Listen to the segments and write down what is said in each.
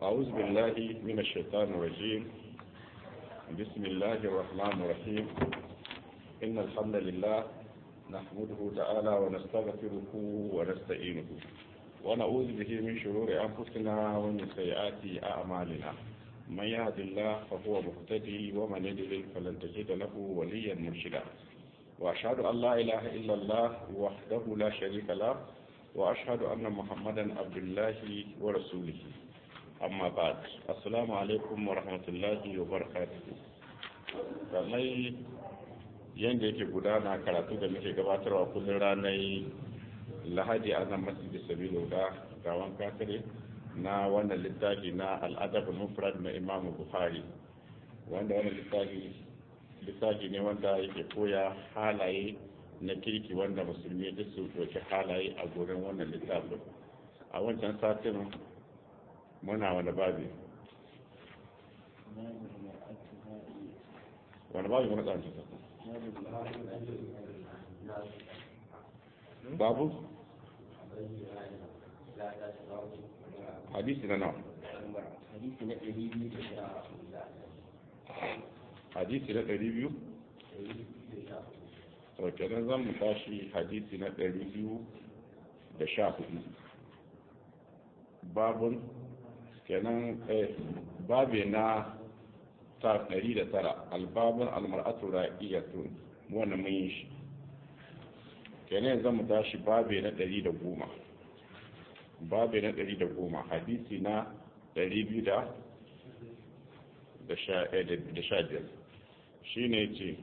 أعوذ بالله من الشيطان الرجيم بسم الله الرحمن الرحيم إن الحمد لله نحمده تعالى ونستغفره ونستعينه ونعوذ به من شرور أنفسنا ومن سيئات أعمالنا من يهد الله فهو مهتدي ومن يضلل فلن تجد له وليا مرشدا وأشهد أن لا إله إلا الله وحده لا شريك له وأشهد أن محمدا عبد الله ورسوله أما بعد السلام عليكم ورحمة الله وبركاته kamar yadda yake gudana karatu da muke gabatarwa kullum ranar lahadi a nan masjid sabilu da gawan kakare na wannan littafi na al'adab mufrad na imamu buhari wanda wannan littafi littafi ne wanda yake koya halaye na kirki wanda musulmi duk su ɗauki halaye a gurin wannan littafin a wancan satin muna wani babi wani babi wani tsanci babu hadisi na nawa hadisi na ɗari biyu da sha hadisi na ɗari biyu to kenan zan mu tashi hadisi na ɗari biyu da sha hudu babun kenan babe na ta ɗari da tara albabun almar'atu ra'iyatun wannan mun yi shi kenan zan mu tashi babe na ɗari da goma babe na ɗari da goma hadisi na ɗari biyu da sha biyar shi ne ce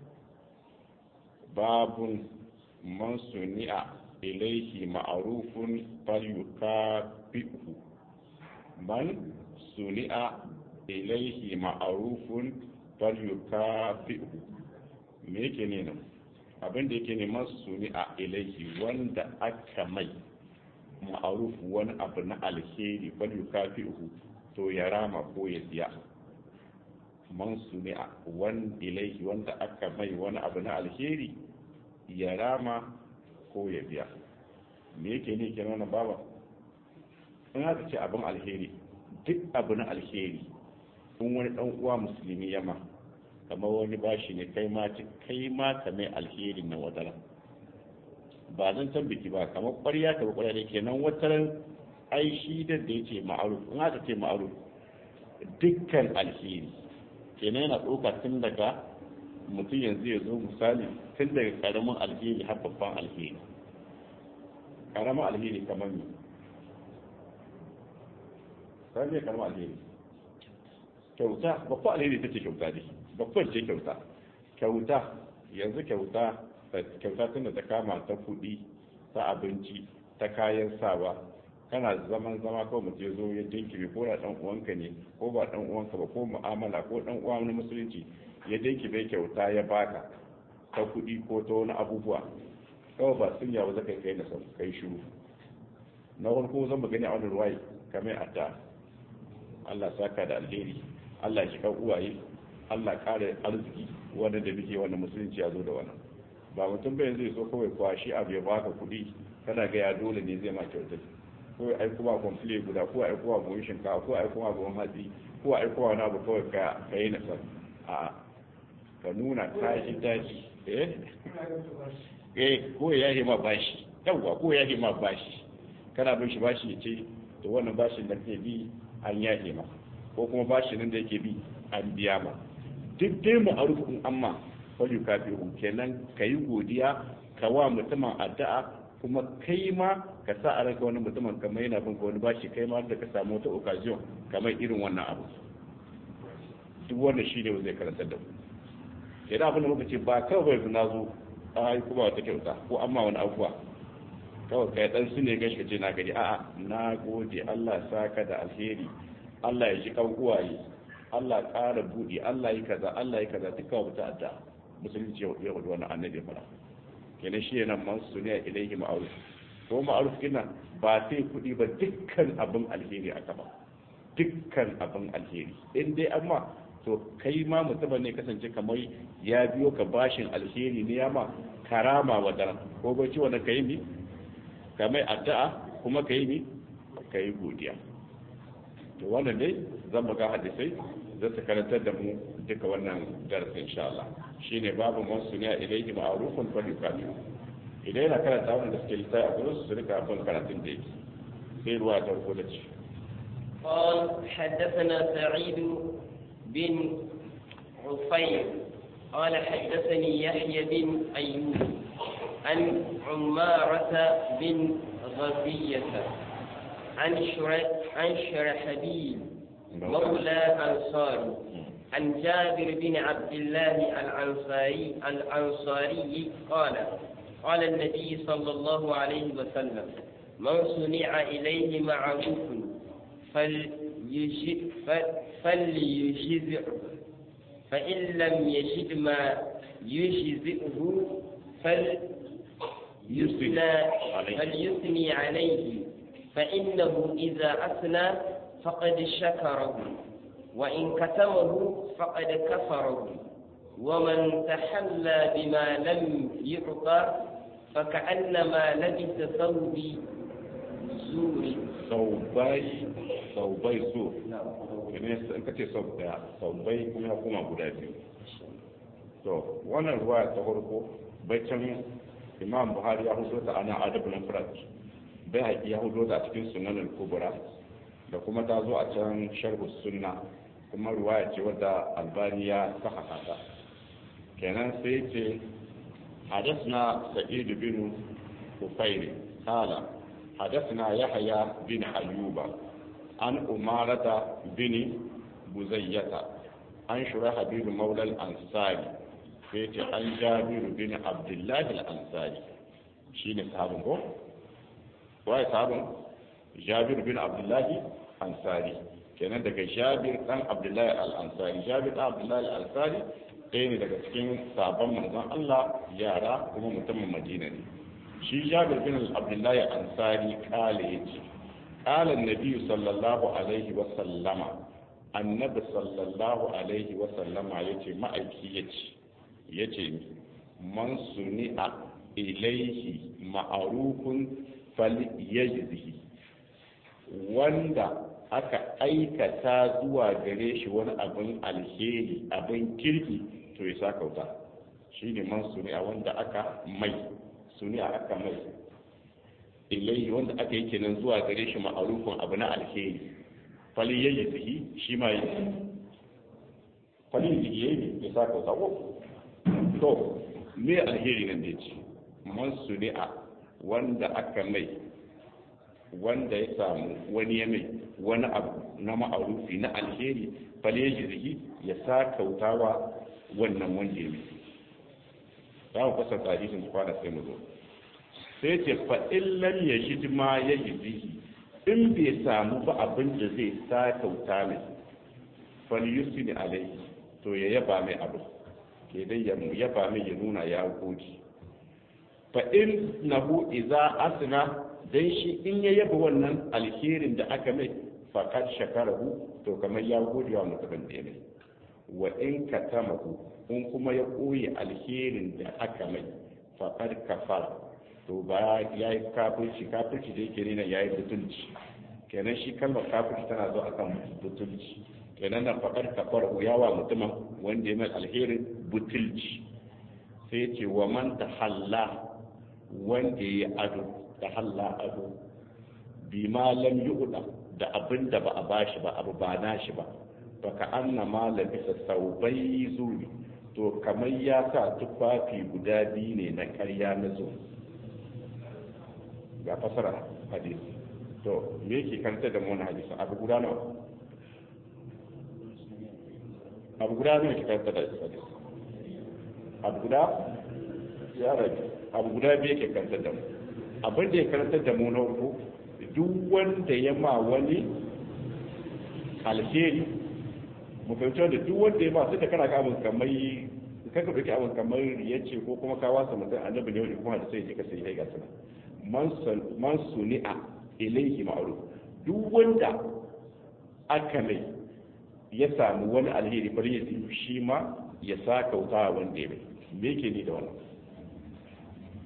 babun man suni'a ilaihi ma'arufun falyukafi'u man suni'a ilaihi ma'arufun falyukafi'u me yake ne nan abin da yake neman suni'a ilaihi wanda aka mai ma'aruf wani abu na alheri falyukafi'u to ya rama ko ya siya man suni'a wan ilaihi wanda aka mai wani abu na alheri ya rama ko ya biya me yake ne ke nuna baba in haka ce abin alheri duk abu na alheri in wani dan uwa musulmi yama kamar wani bashi ne kai ma kai ma ka mai alherin na wadara ba zan san biki ba kamar ƙwarya ta ƙwarya ne kenan wataran ai shi da da yace ma'aruf in haka ce ma'aruf dukkan alheri kenan yana ɗauka tun daga mutum yanzu ya zo misali tun daga ƙaramin alheri har babban alheri ƙaramin alheri kamar ne sai ne ƙaramin alheri kyauta babban alheri ta ce kyauta ne babban ce kyauta kyauta yanzu kyauta kyauta tun da ta kama ta kuɗi ta abinci ta kayan sawa kana zaman zama ko mutum ya zo ya dinkibe ko da dan uwanka ne ko ba dan uwanka ba ko mu'amala ko dan uwa na musulunci ya dinkibe kyauta ya baka ta kuɗi ko ta wani abubuwa kawai ba sun yawa zaka kai na sau kai shiru na farko zan mu gani a wani ruwayi kamar adda Allah saka da alheri Allah shi kan uwaye Allah kare arziki wanda da muke wanda musulunci ya zo da wannan ba mutum bai zai so kawai kwashi abu ya baka kuɗi kana ga ya dole ne zai ma kyautar ko ya aiko ba kwamfile guda ko aiko ba buhun shinkafa ko aiko ba buhun hatsi ko aiko ba na abu kawai ka ka yi nasar a ka nuna ka ji daji eh eh ko ya yi ma bashi yawwa ko ya yi ma bashi kana bin shi bashi ya ce to wannan bashin da ke bi an yahe ma ko kuma bashin nan da yake bi an biya ma duk dai mu a rukun amma fayu kafi kenan ka yi godiya ka wa mutumin addu'a kuma kai ma ka sa a ranka wani mutumin kamar yana bin wani bashi kai ma da ka samu wata occasion kamar irin wannan abu duk wanda shi ne zai karantar da mu idan abin da muka ce ba kawai bai na zo a yi kuma wata kyauta ko amma wani abubuwa kawai kai dan su ne gashi ce na gari a'a na gode Allah saka da alheri Allah ya ji kan uwaye Allah ƙara buɗe Allah yi kaza Allah yi kaza duka wata adda musulunci ya wadu wannan annabi fara kenan shi yana man suniya ilaihi ma'ruf ko ma'ruf kina ba sai kuɗi ba dukkan abin alheri aka ba dukkan abin alheri in dai amma to kai ma mutumin ne kasance kamar ya biyo ka bashin alheri ne ya ma karama wa daren ko bai ci wani ka yi mi ka mai addu'a kuma ka yi mi ka yi godiya to wannan dai zan buga hadisai za su karantar da mu duka wannan darasin insha Allah shine babu man suniya ilaihi ma'rufun fa yukatu idan yana karanta wannan da suke lissafi a gurin su rika bin karatun da yake sai ruwa ta farko da ci قال حدثنا سعيد بن عفير قال حدثني يحيى بن أيوب عن عمارة بن غزية عن شرح عن شرحبيل مولى أنصاري عن جابر بن عبد الله الأنصاري الأنصاري قال قال النبي صلى الله عليه وسلم من صنع إليه معروف فليجزعه فإن لم يجد ما يجزئه فليثنى فليثني عليه فإنه إذا أثنى فقد شكره وإن كتمه فقد كفره ومن تحلى بما لم يعطى فكأنما لبس ثوب زور saubai saubai so ne in ka ce sau daya saubai kuma ya koma guda biyu to wannan ruwa ta farko baicin imam buhari ya hudo ta ana adabul mufrad bai haƙi ya hudo ta cikin sunanin kubra da kuma ta zo a can sharhu sunna kuma ruwaya ce wadda albani ya saka ta kenan sai ce حدثنا سعيد بن كفير قال حدثنا يحيى بن أيوب عن أمارة بن بزية عن شرحبيل مولى الأنصاري فيت عن جابر بن عبد الله الأنصاري شين صحابه واي صحابه جابر بن عبد الله الأنصاري kenan daga jabir dan abdullahi al-ansari jabir dan abdullahi al-ansari ɗaya ne daga cikin sabon manzon Allah yara kuma mutumin Madina ne shi Jabir bin Abdullahi Ansari kale yace qala an-nabi sallallahu alaihi wa sallama annabi sallallahu alaihi wa sallama yace ma'aiki yace yace man suni'a ilaihi ma'rufun falyajzihi wanda aka aikata zuwa gare shi wani abin alheri abin kirki to ya sa kauta shi ne man suni a wanda aka mai suni a aka mai ilai wanda aka yi kenan zuwa gare shi ma'arufin abu na alheri fali ya yi zihi shi ma yi fali ya yi ya sa kauta ko to me alheri nan da ya ce man suni a wanda aka mai wanda ya samu wani ya mai wani abu na ma'arufi na alheri fale jirgi ya sa kautawa wannan wanda ya mai za mu fasa tarihin kwana sai mu zo sai ce fa illan ya shi ma ya jirgi in bai samu ba abin da zai sa kauta mai fal yusni alai to ya yaba mai abu ke dai ya yaba mai ya nuna ya gode fa in nahu idza asna dan shi in ya yaba wannan alherin da aka mai faƙar shakarahu to kamar ya gode wa mutumin da ya mai wa in katamahu in kuma ya ɓoye alherin da aka mai faƙar kafara to ba ya yi kafirci kafirci da yake nuna ya yi butulci kenan shi kalmar kafirci tana zo akan butulci kenan na faƙar kafara ya wa mutumin wanda ya mai alherin butulci sai ce wa man tahalla wanda ya yi ado da halla ado bi ma lam yu'da da abin da ba a bashi ba abu ba nashi ba baka anna ma labisa saubai zuri to kamar ya sa tufafi guda biyu ne na karya na zo ga fasara hadisi to me yake kanta da mu hadisin abu guda nawa abu guda ne ke kanta da hadisi abu guda ya rabu abu guda biyu ke kanta da mu abin da ya karanta da mu na uku duk wanda ya ma wani alheri mu fahimci da duk wanda ya ma sai da kana ka abin kamar kan ka dauki abin kamar ya ce ko kuma ka wasa mutum annabi ne wani kuma da sai ka sai ga sana man suni'a ilaihi ma'ruf duk wanda aka mai ya samu wani alheri bari ya shi ma ya sa kauta wanda ya mai me yake ni da wannan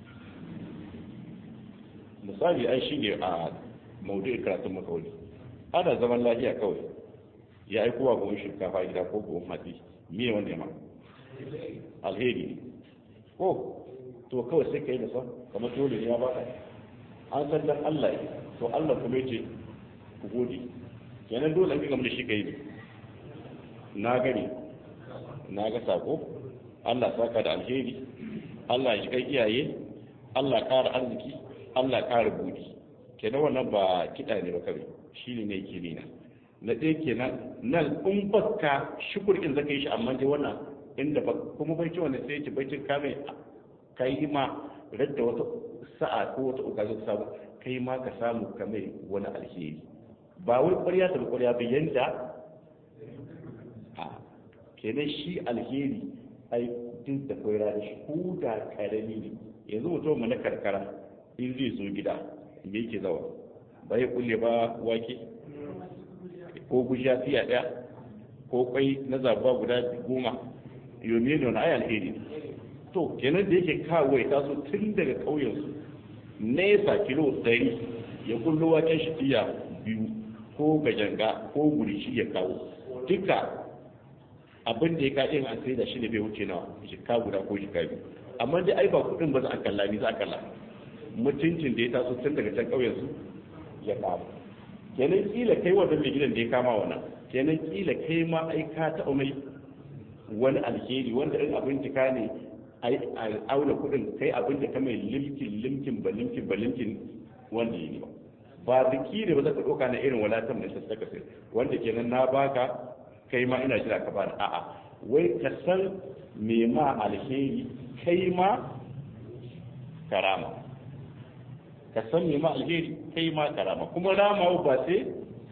misali ai shi ne a maudu'in karatun makawali ana zaman lafiya kawai ya aiko wa buhun shinkafa gida ko buhun hatsi me wanda ya ma alheri ko to kawai sai ka yi da son kamar dole ne ya baka an san dan Allah ne to Allah kuma yace ku gode kenan dole an gama da shi kai ne na gani na ga sako Allah saka da alheri Allah ya kai iyaye Allah ƙara arziki Allah ƙara buɗi kenan wannan ba kiɗa ne ba kawai shi ne ne yake nina na ɗaya kenan nan in baka shukur in zaka yi shi amma dai wannan inda ba kuma bai ci wannan sai ci bai cin kame kai ma radda wata sa'a ko wata ukazin samu kai ma ka samu kame wani alheri ba wai ƙwarya ta ƙwarya ba yanda a kenan shi alheri ai duk da kwai rana shi ko da karami ne yanzu mutum mu na karkara in zai zo gida me yake zawa ba ya kulle ba wake ko gujiya fiya ɗaya ko kwai na zabuwa guda goma yomi ne wani ayi alheri ne to kenan da yake kawo ya taso tun daga ƙauyensu nesa kilo ɗari ya kullo waken shi fiya biyu ko gajanga ko gurishi ya kawo duka abin da ya kaɗe an sai da shi ne bai wuce nawa jika guda ko jika biyu amma dai ai ba kuɗin ba za a kalla ni za a kalla mutuncin da ya taso tun daga can ƙauyensu ya kama kenan kila kai wannan mai gidan da ya kama wannan kenan kila kai ma ai ka taɓa mai wani alheri wanda in abinci ka ne a auna kuɗin kai abin da ka mai limkin limkin ba limkin ba limkin wanda ya yi ba ba biki ne ba za ka ɗauka na irin walatan da ta sai wanda kenan na baka kai ma ina jira ka bani a'a wai ka san me ma alheri kai ma karama ka san me ma alheri kai ma karama kuma rama ba sai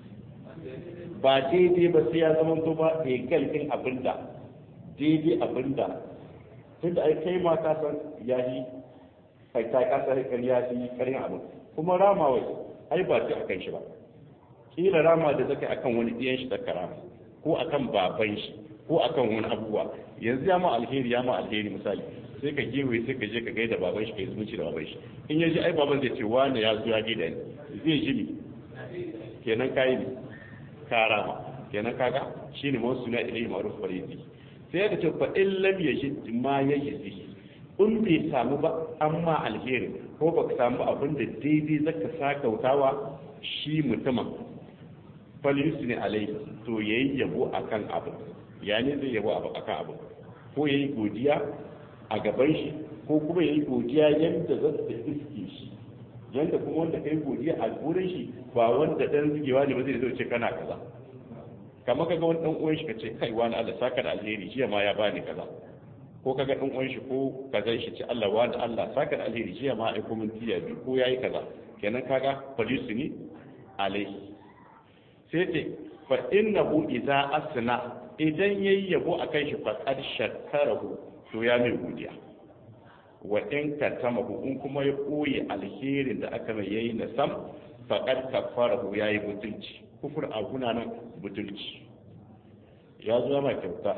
ba daidai ba sai ya zama to ba egal din abinda daidai abinda tunda ai kai ma ka san ya yi kai ta kasa kan ya yi karin abin kuma rama wai ai ba sai akan shi ba kila rama da zaka akan wani diyan shi da karama ko akan baban shi ko akan wani abubuwa yanzu ya ma alheri ya ma alheri misali sai ka gewe sai ka je ka gaida baban shi ka yi zumunci da baban shi in ya ji ai baban zai ce wani ya zo ya gaida ni zai ji ni kenan kayi ne karama kenan kaga shine ma suna ilai ma'ruf faridi sai ya ce fa in lam yajid ma yajid in bai samu ba amma alheri ko ba ka samu abin da daidai zaka sakautawa shi mutumin falyusu ne alai to yayi yabo akan abu ya ne zai yabo akan abu ko yayi godiya a gaban shi ko kuma yayi godiya yanda za ta iske shi yanda kuma wanda kai godiya a gurin shi ba wanda dan zigewa ne ba zai zo ce kana kaza kamar kaga wani dan uwan shi kace kai wani Allah saka da alheri jiya ma ya bani kaza ko kaga dan uwan shi ko kaza shi ce Allah wani Allah saka da alheri jiya ma ai kuma tiya bi ko yayi kaza kenan kaga falyusni alaihi sai ce fa innahu idza asna idan yayi yabo akan shi fa qad shakarahu to ya mai godiya wa in katamahu in kuma ya koyi alherin da aka mai yayi na sam fa qad kafarahu yayi butulci kufur a guna nan butulci ya zo ma kyauta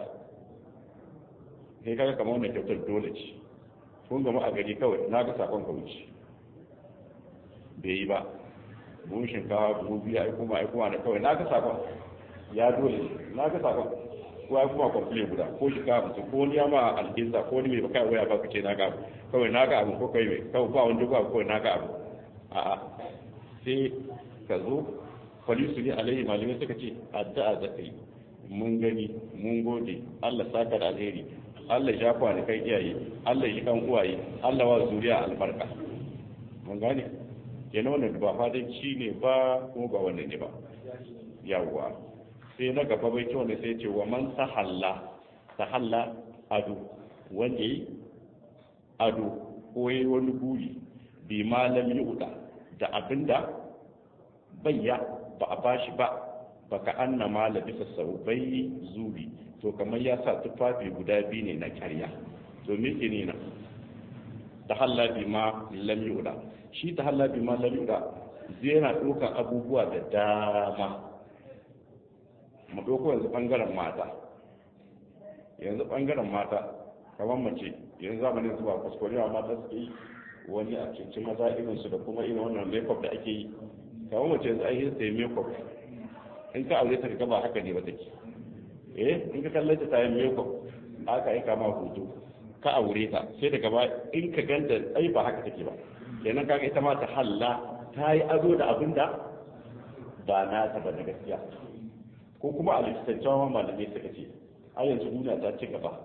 kai kaga kamar wannan kyautar dole ce kun gama a gari kawai na ga sakon ka wuce bai yi ba buhun shinkawa buhu biyu ai kuma ai kuma da kawai na ga sakon ya dole na ga sakon ko ai kuma kwamfule guda ko shinkawa mutum ko wani ya ma alkinsa ko wani mai baka waya ba kace na ga abu kawai na ga abu ko kai mai kawai ba wani ba kawai na ga abu a'a sai ka zo falisu ne alaihi malamai suka ce addu'a zaka yi mun gani mun gode Allah saka da alheri Allah ya shafa ni kai iyaye Allah ya kan uwaye Allah wa zuriya albarka mun gane kenan wannan ba fadanci ne ba kuma ba wannan ne ba yawwa sai na gaba bai ce wanda sai ce wa man sahalla sahalla ado wanda yi ado ko yi wani buri bi malam yi uda da abinda bayya ba a bashi ba baka anna ma labisa saubai zuri to kamar ya sa tufafi guda biyu ne na karya to me ke ne nan ta halla bi ma lam yuda shi ta halla bi ma lam yuda zai yana ɗaukar abubuwa da dama mu ɗauko yanzu ɓangaren mata yanzu ɓangaren mata kamar mace yanzu zamanin zuwa kuskurewa mata suke yi wani a cikin maza irinsu da kuma irin wannan makeup da ake yi kamar mace yanzu ai sai makeup in ka aure ta ka ba haka ne ba take eh in ka kalle ta tayin meko aka aika ma hoto ka aure ta sai daga ba in ka ganta ai ba haka take ba kenan kaga ita ma ta halla ta yi ado da abin da ba na ta ba na gaskiya ko kuma a likitancewa malamai suka ce a yanzu duniya ta ci gaba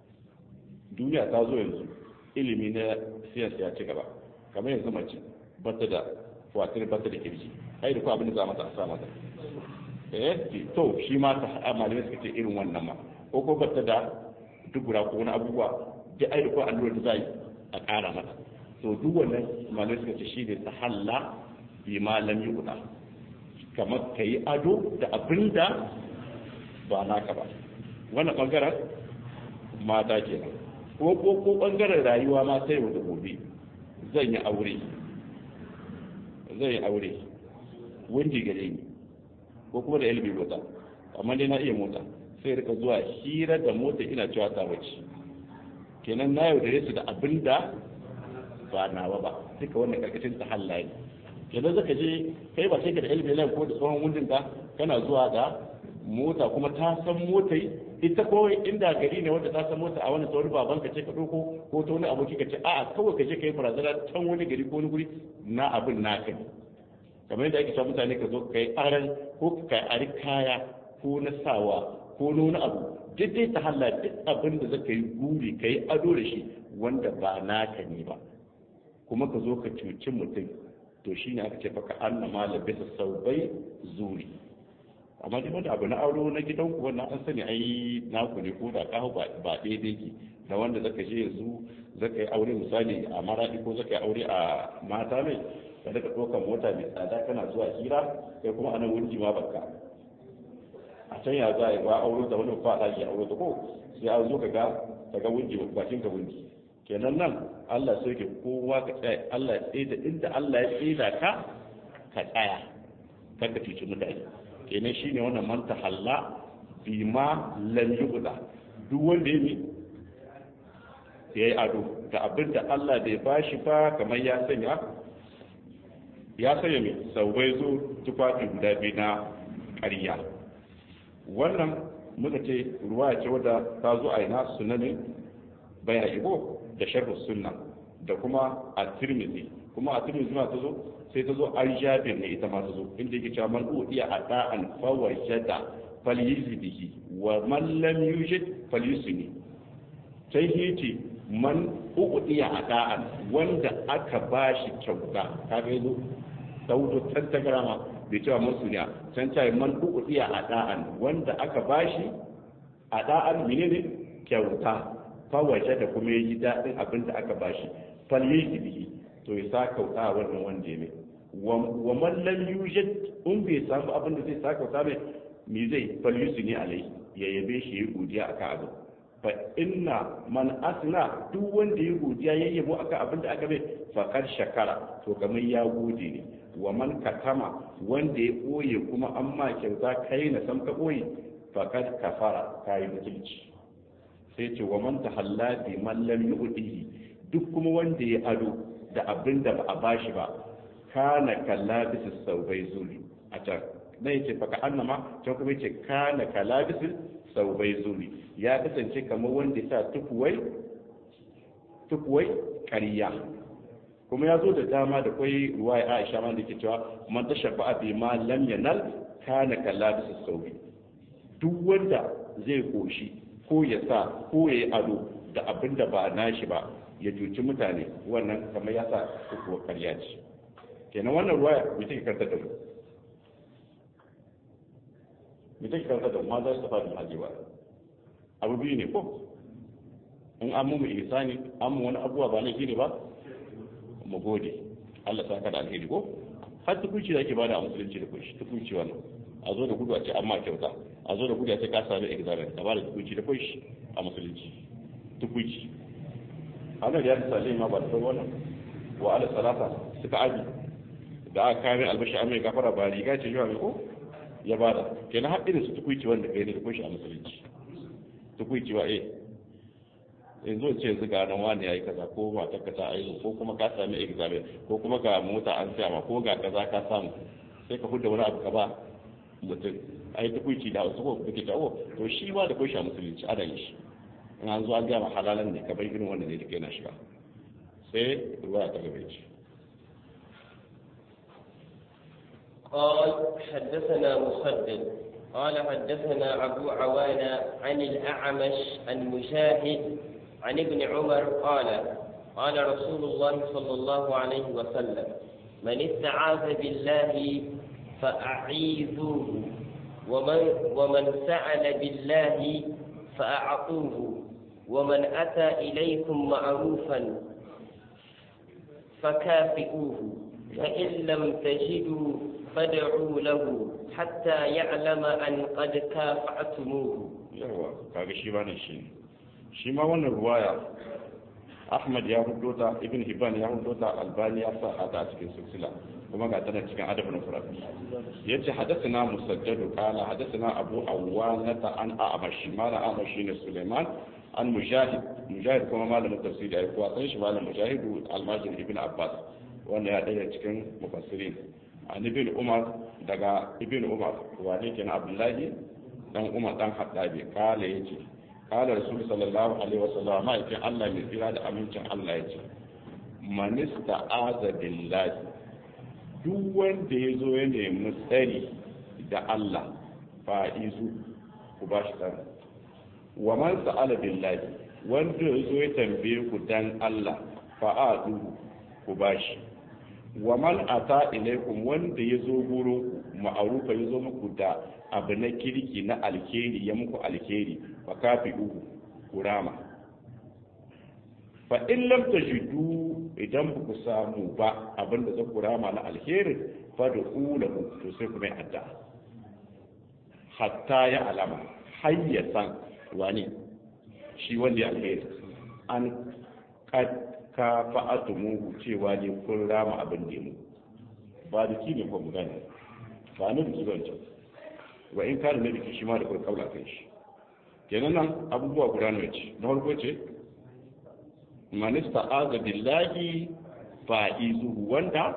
duniya ta zo yanzu ilimi na siyasa ya ci gaba kamar yanzu mace bata da watar bata da kirji ai da ko abin da za mata a sa mata eh to shi ma ta malamai suka ce irin wannan ma ko ko bata da dubura ko wani abubuwa da ai da ko allura da zai a ƙara mata to duk wannan malamai suka ce shi ne ta halla bi malam yi guda kamar ka yi ado da abin da ba naka ba wannan bangaren mata kenan ko ko ko bangaren rayuwa ma sai da gobe zan yi aure zan yi aure windi gare ni ko kuma da ilmi mota amma dai na iya mota sai rika zuwa hira da mota ina cewa ta wace kenan na yaudare su da abin da ba nawa ba duka wannan karkashin ta halaye kenan zaka je kai ba sai ka da ilmi lan ko da tsohon wundin ka kana zuwa da mota kuma ta san motai ita ko inda gari ne wanda ta san mota a wani tsawon baban ka ce ka doko ko ta wani aboki ka ce a'a kawai ka je ka yi barazana can wani gari ko wani guri na abin naka ne kamar yadda ake sa mutane ka zo ka yi aran ko ka ari kaya ko na sawa ko na wani abu duk dai ta halla duk abin da zaka yi guri ka yi ado da shi wanda ba naka ne ba kuma ka zo ka cuci mutum to shine aka ce faka annama labisa saubai zuri amma dai wanda abu na auro na gidan ku wannan an sani ai naku ne ko da kawo ba daidai ki da wanda zaka je yanzu zaka yi aure misali a maradi ko zaka yi aure a mata mai ka daga ɗaukar mota mai tsada kana zuwa hira kai kuma anan wurji ma baka a can ya za a yi ba auro da wani ba a ɗaki auro da ko sai an zo ka ga ka ga wurji bakin ka wurji kenan nan Allah sai ke kowa ka tsaya Allah ya tsaye da inda Allah ya tsaye da ka ka tsaya kar ka cuci mutane kenan shine wannan man tahalla bima lam yubda duk wanda ya yi ado da abin da Allah bai bashi ba kamar ya sanya ya sanya mai saubai zo tufafi guda biyu na ƙarya wannan muka ce ruwa ce wadda ta zo a ina sunanin bayan ibo da sharhu sunna da kuma a tirmidhi kuma a tirmidhi ma ta zo sai ta zo an jabir ne ita ma ta zo inda yake cewa man udiya ada'an fawajada falyizbihi wa man lam yujid falyusni sai yace man udiya ada'an wanda aka bashi kyauta kaga yazo daudo tantagrama bai cewa masuniya can cewa man udiya ada'an wanda aka bashi ada'an menene kyauta fawaje da kuma yi daɗin abin da aka bashi falye bihi to ya sa kauta wannan wanda ya mai wa man lam yujad in bai samu abin da zai sa kauta mai me zai falyusu ne alai ya yabe shi ya godiya akan abin fa inna man asna duk wanda ya godiya ya yabo akan abin da aka mai fakar shakara to kamar ya gode ne wa man katama wanda ya ɓoye kuma an ma kyauta kai na sam ka ɓoye fakar kafara kayi mutunci sai ce wa man tahalla bi man lam yu'tihi duk kuma wanda ya ado da abin da ba a bashi ba kana kalabisu saubai zuri a can na yace fa ka annama can kuma yace kana kalabisu saubai zuri ya kasance kamar wanda ya sa tukuwai tukuwai ƙarya kuma ya zo da dama da kwai ruwaya Aisha ma da ke cewa man tashabba bi ma lam yanal kana kalabisu saubi duk wanda zai koshi ko ya sa ko ya yi ado da abin da ba nashi ba ya cuci mutane wannan kamar ya sa kuwa karya ce kenan wannan ruwaya mai take karta da mu mai take karta da mu ma za su tafa da hajewa abu biyu ne ko in an mu ihsani an mu wani abuwa ba laifi ne ba mu gode Allah sa ka da alheri ko har tukunci da ake bada a musulunci da kunshi tukunci wannan a zo da gudu a ce amma kyauta a zo da gudu a ce ka sami examen ka bada tukunci da kunshi a musulunci tukunci ana da ya misali ma ba da sauran wannan wa ala salata suka abi da aka kame albashi amai gafara ba riga ce yawa mai ko ya bada kenan har irin su tukunci wanda kai ne da kunshi a musulunci tukunci wa eh yanzu ce yanzu ga nan wani yayi kaza ko matar ka ta aihu ko kuma ka sami examen ko kuma ga mota an siya ma ko ga kaza ka samu sai ka fudda wani abu ka ba mutum a yi tukuici da wasu ko kuke ta o to shi ma da kai shi musulunci ana yin shi in an zo an gama halalan ne kamar irin wanda ne da kai na shiga sai ruwa ta gaba ce قال حدثنا مسدد قال حدثنا أبو عوانة عن الأعمش عن مجاهد عن ابن عمر قال قال رسول الله صلى الله عليه وسلم من استعاذ بالله فأعيذوه ومن, ومن سأل بالله فأعطوه ومن أتى إليكم معروفا فكافئوه فإن لم تجدوا فادعوا له حتى يعلم أن قد كافأتموه yawa kaga shi ba ne shi shi ma wannan ruwaya Ahmad ya hudo ta Ibn Hibban ya hudo ta Albani ya sa ta a cikin silsila kuma ga tana cikin adabul mufrad yace hadathana musaddad qala hadathana Abu Awana ta an A'mash mala A'mash ne Sulaiman an Mujahid Mujahid kuma malamin tafsiri ai kuwa san shi malam Mujahid al-Majid Ibn Abbas wanda ya daya cikin mufassirin an Ibn Umar daga Ibn Umar wane kenan Abdullahi dan Umar dan Haddabi kala yace kala Rasul sallallahu alaihi wasallam ma yace Allah mai tsira da amincin Allah yace manista aza billahi duk wanda ya zo ya nemi tsari da Allah fa'izu ku ba shi tsari wa man sa'ala billahi wanda ya zo ya tambaye ku dan Allah fa'adu ku ba shi wa man ata ilaikum wanda ya zo gurin ku ma'arufa ya zo muku da abu na kirki na alkeri ya muku alkeri fa kafi uku kurama fa in lam tajidu idan ba ku samu ba abin da za ku rama na alheri fa da ulahu to sai ku mai adda hatta ya alama har ya san wani shi wanda ya alheri an ka fa'atumuhu cewa ne kun rama abin da mu ba da ki ne ko mu gane ba na biki ban can wa in kana na biki shi ma da kai kaula kan shi kenan nan abubuwa guda ne ce na farko ce manista aza billahi fa'izuhu wanda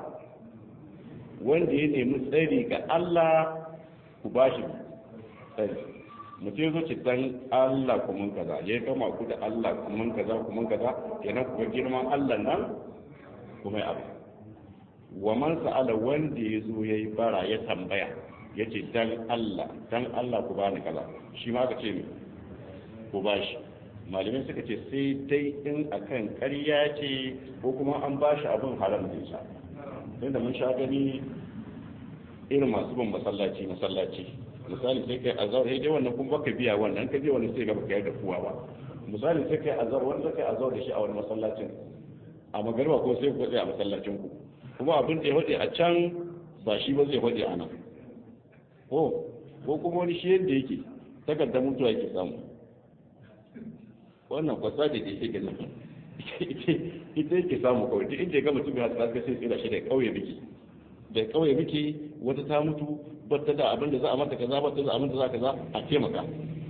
wanda ya nemi tsari ga Allah ku ba shi tsari mutum zo ce dan Allah ku mun kaza ya kama ku da Allah ku mun kaza ku mun kaza kenan ku girman Allah nan kuma ya abu wa man sa'ala wanda ya zo yayi bara ya tambaya yace dan Allah dan Allah ku bani kaza shi ma ka ce ne ku ba shi malamai suka ce sai dai in akan ƙarya ce ko kuma an ba shi abin haram da sha tunda mun sha gani irin masu bin masallaci masallaci misali sai kai azar sai dai wannan kuma baka biya wannan ka je wannan sai ga baka yarda kuwa ba misali sai kai azar wanda kai azar da shi a wani masallacin a magarba ko sai ku tsaya a masallacin ku kuma abin da ya hode a can ba shi ba zai hode a nan ko ko kuma wani shi yadda yake takardar mutuwa yake samu wannan kwasa da ke shi nan ita yake samu kawai duk inda ya ga mutum ya tsaka sai tsira shi da kauye miki da kauye miki wata ta mutu bata da abin da za a mata kaza bata da abin da za kaza a taimaka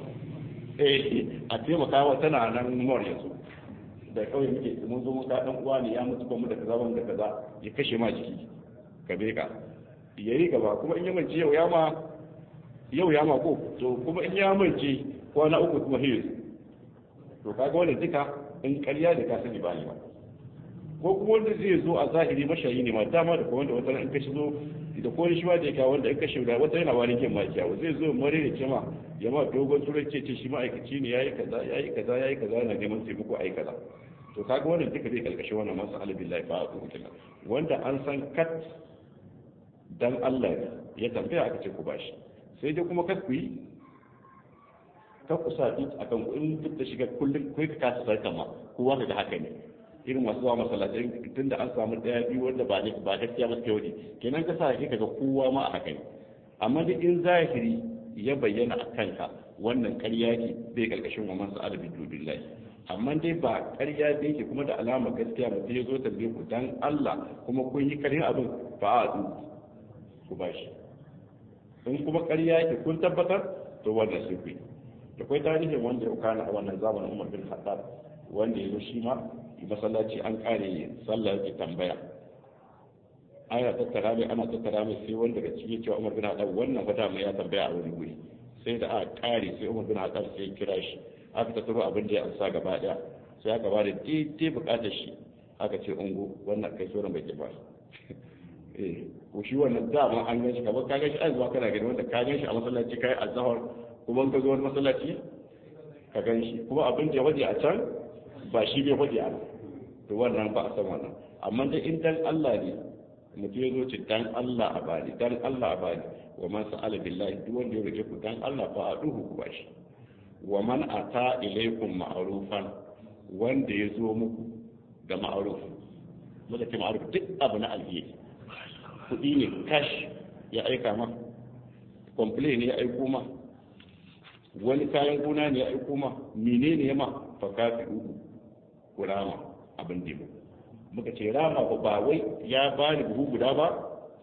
eh a taimaka wa tana nan mor yanzu da kauye miki mun zo mun ka dan uwa ne ya mutu ba mu da kaza ba mu da kaza ya kashe ma jiki ka beka yayi gaba kuma in ya mance yau ya ma yau ya ma ko to kuma in ya mance kwana uku kuma hiyo to kaga wannan duka in ƙarya da ka sani ba ne ba ko kuma wanda zai zo a zahiri mashayi ne ma dama da kuma wanda wata in ka shigo da ko shi ma da ya kawo wanda in ka shiga wata yana wani kin ma kiyawo zai zo mare da kema ya ma dogon turai ce ce shi ma'aikaci ne yayi kaza yayi kaza yayi kaza yana neman taimako ayi kaza to kaga wannan duka zai kalkashe wannan masu alibillahi fa a kila wanda an san kat dan Allah ya tambaya aka ce ku bashi sai dai kuma kat ku yi ka kusa duk a kan in duk da shiga kullum kai ka kasa sarka ma kowa da haka ne irin masu zuwa masallatai tun da an samu daya biyu wanda ba ne ba gaskiya ba suke wani kenan ka sa ka ga kowa ma a haka ne amma duk in zahiri ya bayyana a kanka wannan ƙarya ce bai karkashin wa mansa adabi dubillahi amma dai ba ƙarya da yake kuma da alama gaskiya mutum ya zo tambaye ku dan Allah kuma kun yi ƙarya abin ba a du ku bashi in kuma ƙarya yake kun tabbatar to wannan sun fi da kwai tarihin wanda ya kana a wannan zamanin umar bin khattab wanda ya zo shi ma masallaci an kare sallah yake tambaya ana tattara mai ana tattara mai sai wanda daga cikin cewa Umar bin Khattab wannan fa dama ya tambaya a wani guri sai da aka kare sai Umar bin Khattab sai ya kira shi aka tattaro abin da ya amsa gaba daya sai aka ba da daidai bukatar shi aka ce ungo wannan kai sauran bai ke ba eh ko shi wannan dama an gan shi kamar ka gan shi an zuwa kana gani wanda ka gan shi a masallaci kai azhar kuma ka zo wani masallaci ka gan shi kuma abin da ya waje a can ba shi bai waje a nan to wannan ba a san wannan amma dai in dan Allah ne mutum ya zo ce dan Allah a bani dan Allah a bani wa man sa'ala billahi duk wanda ya rike ku dan Allah fa a duhu ku bashi wa man ata ilaykum ma'rufan wanda ya zo muku da ma'ruf muka ce ma'ruf duk abu na alheri kuɗi ne cash ya aika ma complain ne ya aiko ma wani kayan gona ne ya aiko ma menene ya ma fa kafi uku ku rama abin da muka ce rama ba wai ya bani buhu guda ba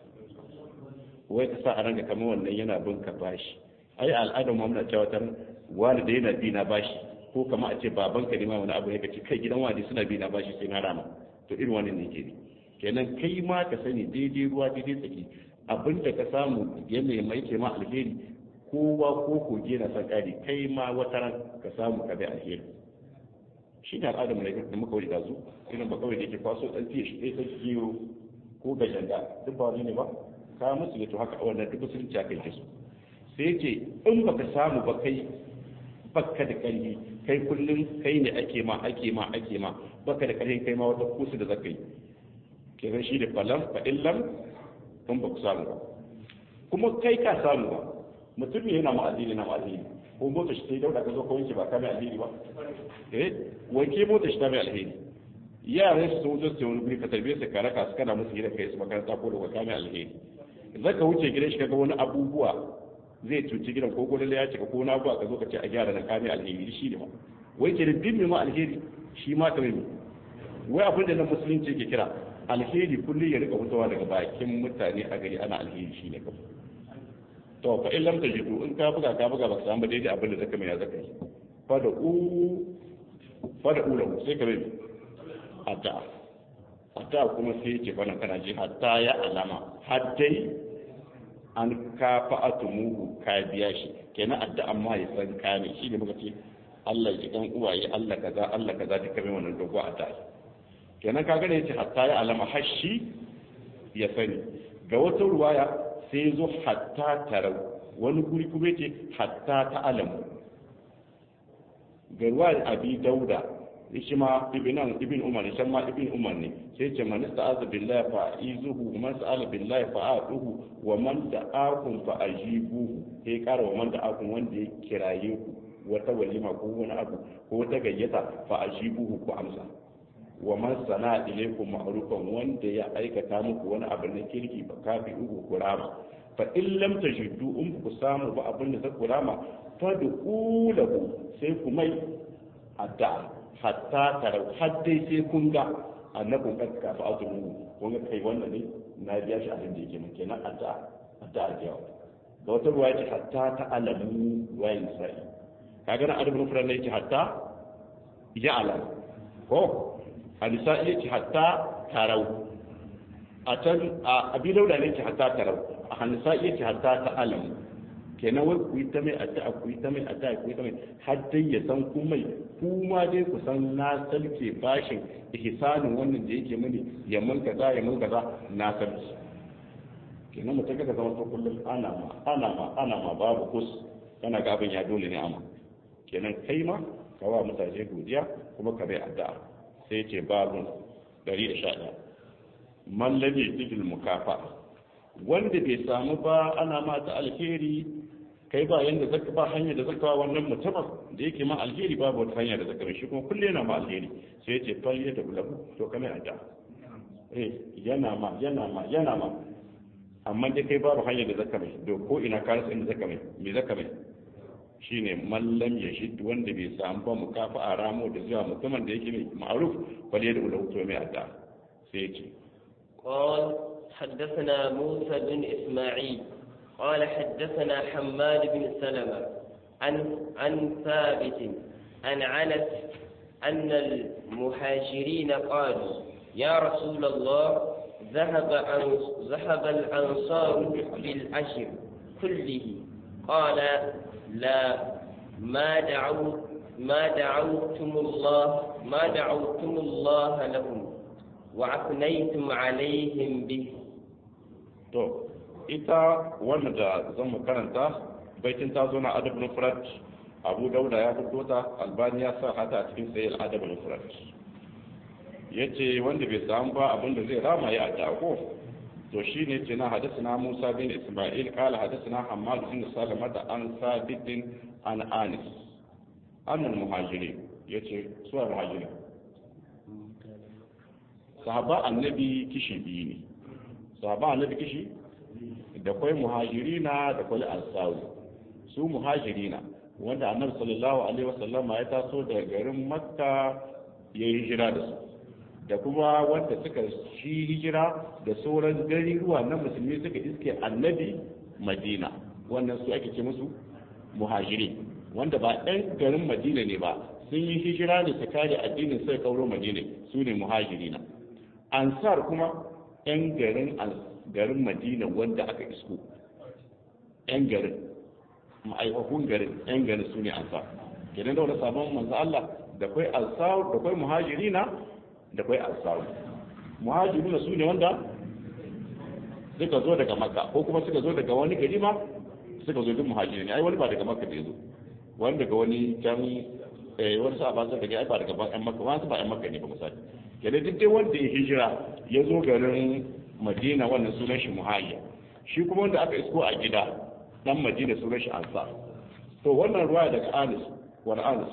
wai ka sa a ranka kamar wannan yana bin ka bashi ai al'adar mu muna cewa tan wani da yana bi na bashi ko kama a ce baban ka ne ma wani abu ne ka ce kai gidan wani suna bi na bashi sai na rama to irin wannan ne ke ne kenan kai ma ka sani daidai ruwa daidai tsaki abin da ka samu yana mai ke ma alheri kowa ko koge na san kari kai ma wata ran ka samu ka bai alheri shi ne al'adar mu ne da muka wuce da su irin ba kawai da yake kwaso dan tiye shi ɗaya sai gero ko gajanda duk ba wani ne ba ka musu yato haka wannan duk musulunci aka yi su sai ce in baka samu ba kai baka da ƙarfi kai kullum kai ne ake ma ake ma ake ma baka da ƙarfi kai ma wata kusu da zaka yi kenan shi da falam fa illam in ba ku samu ba kuma kai ka samu ba mutum ne yana ma'azini na ma'azini ko mota shi sai dauda ka zo ka wanke ba ka mai alheri ba eh wanke mota shi ta mai alheri yaran su sun wuce su wani guri ka tarbiyyar su ka raka su kana musu gidan kai su makaranta ko da ka mai alheri zaka wuce gidan shi kaga wani abubuwa zai cuci gidan ko gurin ya cika ko na abuwa ka zo ka ce a gyara na ka mai alheri shi ne ba wai ke da bin ma alheri shi ma ka mai wai abin da na musulunci ke kira alheri kullum ya rika fitowa daga bakin mutane a gari ana alheri shi ne kawai to fa in lam tajidu in ka buga ka buga ba ka samu daidai abin da zaka mai ya zaka yi fa da u fa da ula sai ka mai hatta hatta kuma sai ya ce bana kana ji hatta ya alama haddai an ka fa'atumuhu ka biya shi kenan adda amma ya san ka ne shi ne muka ce Allah ya dan uwaye Allah kaza Allah kaza duka mai wannan dogo adda kenan ka gane yace hatta ya alama hashi ya sani ga wata ruwaya sai zo hatta tarau wani guri kuma ce hatta ta alamu ga ruwayar abi dauda shi ma ibn ibn umar ne shan ma ibn umar ne sai ce man ista'aza billahi fa izuhu man sa'ala billahi fa atuhu wa man da'akum fa ajibuhu sai kara wa man da'akum wanda ya kiraye ku wata walima ko wani abu ko wata gayyata fa ajibuhu ku amsa wa man sana ilaykum ma'rufan wanda ya aikata muku wani abu na kirki fa kafi uku kurama fa in lam tajidu in ku samu ba abin da zaku rama fa du'ulahu sai ku mai adda hatta tarau har dai sai kun ga annabin kad ka fa azumu kun ga kai wannan ne na biya shi abin da yake mun kenan adda adda a jawo da wata ruwa ce hatta ta alamu ruwayin sa'i kaga na adabul mufrad ne yake hatta ya alam ko hadisa iya ce hatta tarau a can a abi dauda ne ce hatta tarau a hadisa iya ce hatta ta alam kenan wai ku yi ta mai addu'a ku yi ta mai addu'a ku yi ta mai har dai ya san ku mai ku ma dai ku san na salke bashin ihsanin wannan da yake mini ya mun kaza ya mun kaza na salke kenan mutum ka zama to kullum ana ma ana ma ana ma babu kus kana ga abin ya dole ne amma kenan kai ma ka wa mutane godiya kuma ka bai addu'a sai ce babun 111 man lam yajidil mukafa wanda bai samu ba ana mata alheri kai ba yanda zaka ba hanya da zaka wannan mutumin da yake ma alheri babu wata hanya da zaka shi kuma kulle yana ma alheri sai ya ce fal ya da ulabu to kamar adda eh yana ma yana ma yana ma amma dai kai babu hanya da zaka mai do ko ina ka rasa inda zaka mai me zaka mai shine mallam ya shi wanda bai samu ba mukafa a ramo da zuwa mutumin da yake mai ma'ruf fal ya da ulabu to mai adda sai ya ce قال حدثنا موسى بن إسماعيل قال حدثنا حماد بن سلمة عن عن ثابت عن عنس أن المهاجرين قالوا يا رسول الله ذهب ذهب الأنصار بالأجر كله قال لا ما دعوت ما دعوتم الله ما دعوتم الله لهم وأثنيتم عليهم به to ita wanda da zan mu karanta baitin ta zo na adab nufrat abu dauda ya fito ta albani ya sa hata a cikin sayar adab nufrat ya ce wanda bai samu ba abin da zai rama ya a ko to shi ne ce na hadisina musa bin isma'il kala hadisina hamad bin salamata an sabitin an anis annal muhajiri ya ce suwa muhajiri sahaba annabi kishi biyu ne sahaba annabi kishi da kwai muhajirina da kwai ansaru su muhajirina wanda annabi sallallahu alaihi wasallama ya taso daga garin makka ya yi hijira da su da kuma wanda suka shi hijira da sauran garuruwa na musulmi suka iske annabi madina wannan su ake ce musu muhajiri wanda ba ɗan garin madina ne ba sun yi hijira ne su kare addinin sai kauro madina su ne muhajirina ansar kuma ɗan garin garin madina wanda aka isko ɗan garin ma'aikakun garin ɗan garin su ne ansar kenan da wani sabon manzo Allah da kwai ansar da kwai muhajirina da kwai ansar muhajirina su ne wanda suka zo daga makka ko kuma suka zo daga wani gari ma suka zo duk muhajiri ne ai wani ba daga makka da zo wani daga wani can eh wani sa ba daga ai ba daga ban makka wani ba ɗan makka ne ba misali kenan duk dai wanda ya hijira ya zo garin madina wannan sunan shi muhayya shi kuma wanda aka isko a gida dan madina sunan shi ansar to wannan ruwa daga anis wani anis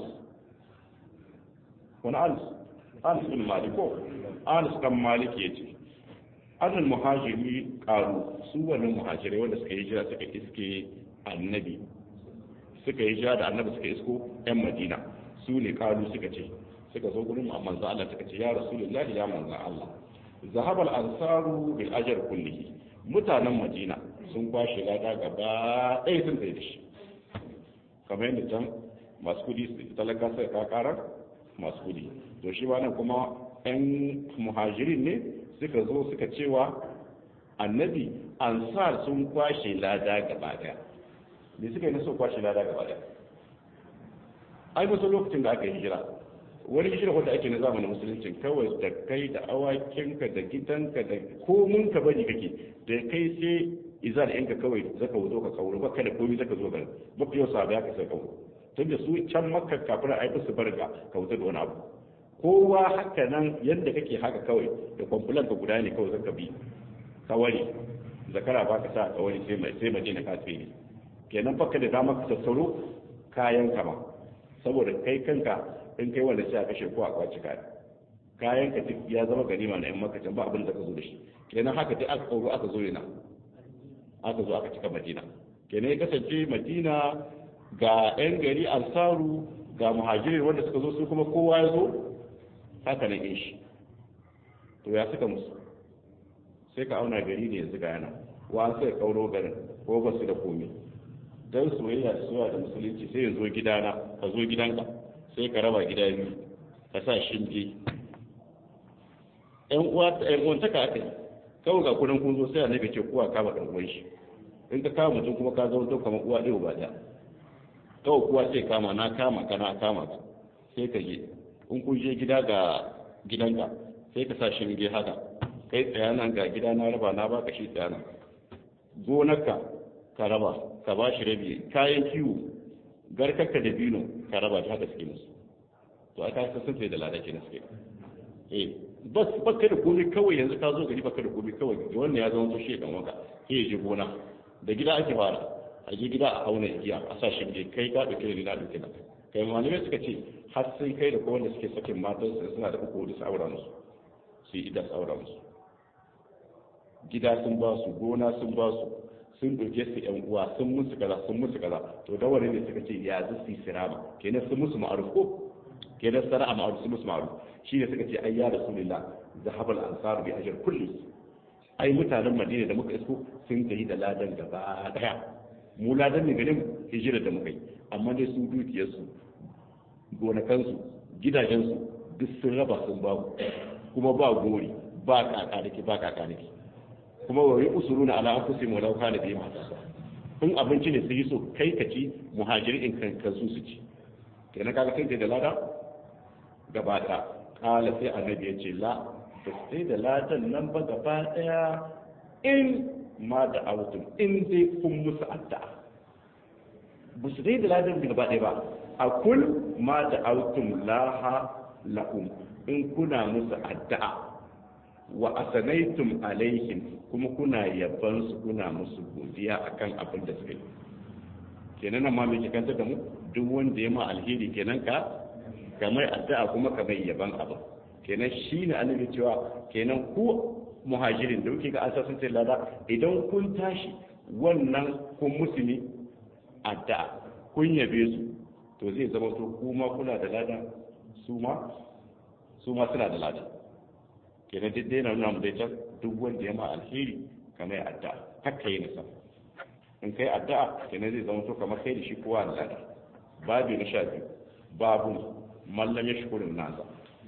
wani anis anis bin malik ko anis dan malik yace annal muhajiri karu su wannan muhajirai wanda suka hijira suka iske annabi suka hijira da annabi suka isko yan madina su ne karu suka ce suka zo gurin manzo Allah suka ce ya rasulullahi ya manzo Allah zahab al ansaru bil ajr kullihi mutanen madina sun kwashe lada gaba ɗaya sun tsaye da shi kamar yadda can masu kudi talaka sai ka karar masu kudi to shi ba nan kuma yan muhajirin ne suka zo suka cewa annabi ansar sun kwashe lada gaba daya me suka yi na so kwashe lada gaba daya ai musu lokacin da aka yi hijira wani hijira wanda ake na zamanin musulunci kawai da kai da awakinka da gidanka da komun ka bari kake da kai sai izar yanka kawai zaka wuzo ka kauro baka da komai zaka zo garin baka yau sabu ya ka sai kauro tunda su can makka kafin a yi su barga ka wuce da wani abu kowa haka nan yadda kake haka kawai da kwamfulan ka guda ne kawai zaka bi kawai zakara ba ka sa kawai sai mai sai madina ka tsere kenan baka da dama ka sassaro kayan kama saboda kai kanka in kai wanda sai a kashe ko a kwaci kaya kayan ka duk ya zama ganima na yan makacin ba abin da ka zo da shi kenan haka duk aka kauro aka zo yana aka zo aka cika madina kenan ya kasance madina ga yan gari ansaru ga muhajirin wanda suka zo su kuma kowa ya zo haka na shi to ya suka musu sai ka auna gari ne yanzu ga yana wa sai kauro garin ko ba su da komi don soyayya da soyayya da musulunci sai ya zo gidana ka zo gidanka sai ka raba gida biyu ka sa shinge yan uwa ta yan uwan taka aka yi kawai ga kudin kun zo sai a nabi ce kowa kama dan uwan shi in ka kama mutum kuma ka zama to kamar uwa ɗaya ba ɗaya kawai kowa sai kama na kama ka na kama ka sai ka je in kun je gida ga gidanka sai ka sa shinge haka kai tsaya nan ga gida na raba na baka shi tsaya nan gonarka ka raba ka ba shi rabi kayan kiwo garkarka da bino ka raba ta haka suke musu to aka sa sun sai da lada kenan suke eh bas baka da komai kawai yanzu ka zo gari baka da komai kawai wannan ya zama to shi dan wanka sai ya je gona da gida ake fara a je gida a auna igiya a sa shinge kai ka dauke da na dauke da kai malamai suka ce har sai kai da kowanne suke sakin matan su suna da uku da saura musu su yi ida saura musu gida sun ba su gona sun ba su sun doke su yan uwa sun musu kaza sun musu kaza to da wani ne suka ce ya zu su sirama kenan sun musu ma'aruf ko kenan sana'a ma'aruf sun musu ma'aruf shi ne suka ce ai ya rasulullah zahabal ansar bi ajr kulli ai mutanen madina da muka isko sun tafi da ladan gaba daya mu ladan ne ganin hijira da muka yi amma dai su dukiyarsu gonakansu gidajensu duk sun raba sun ba kuma ba gori ba kaka da ke ba kaka da ke kuma wa yi usuruna ala anfusihim wa law kana bihim in abinci ne sai so kai ka ci muhajiri in kan kansu su ci kenan kaga sai da lada gaba ta kala sai annabi ya ce la ba sai da ladan nan ba gaba daya in ma da autum in dai kun musu addu'a ba su dai da ladan gaba daya ba a kul ma da autum laha lahum in kuna musu addu'a wa asanaitum alaihim kuma kuna yaban su kuna musu godiya akan abin da suka yi kenan nan ma mai kanta da mu duk wanda ya ma alheri kenan ka kamar addu'a kuma kamar yaban abin kenan shine annabi cewa kenan ku muhajirin da kuke ga asasin sai lada idan kun tashi wannan kun musulmi addu'a kun yabe su to zai zama to kuma kuna da lada su ma su ma suna da lada kenan duk dai na nuna mu dai can duk wanda ya ma alheri kamar addu'a haka yi nisa in kai addu'a kenan zai zama to kamar kai da shi kowa da lada babu na sha biyu babu mallam ya shukurin nasa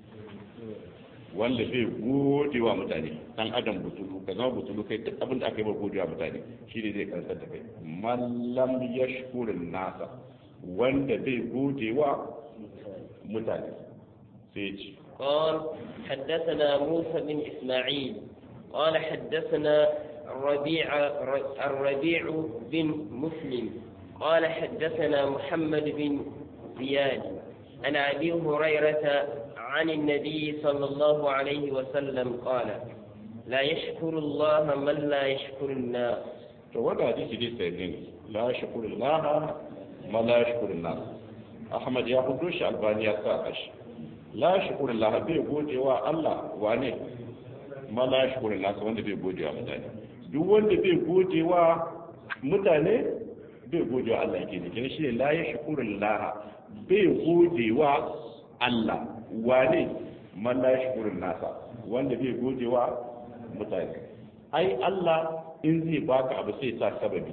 wanda zai gode wa mutane dan adam butulu ka zama butulu kai duk abin da aka yi ba gode wa mutane shi ne zai kansar da kai mallam ya shukurin nasa wanda zai gode wa mutane sai ci قال حدثنا موسى بن إسماعيل قال حدثنا الربيع الربيع بن مسلم قال حدثنا محمد بن زياد عن أبي هريرة عن النبي صلى الله عليه وسلم قال لا يشكر الله من لا يشكر الناس فوضع حديث دي سيدين لا يشكر الله من لا يشكر الناس أحمد يا خدوش ألباني يا ساقش لا يشكر الله بي gode wa Allah wane ma la yashkur الناس wanda bai gode wa mutane duk wanda bai gode wa mutane bai gode wa Allah ke ne kene shi la yashkur Allah bai gode wa Allah wane man la yashkur الناس wanda bai gode wa mutane ai Allah in zai baka abu sai sa sababi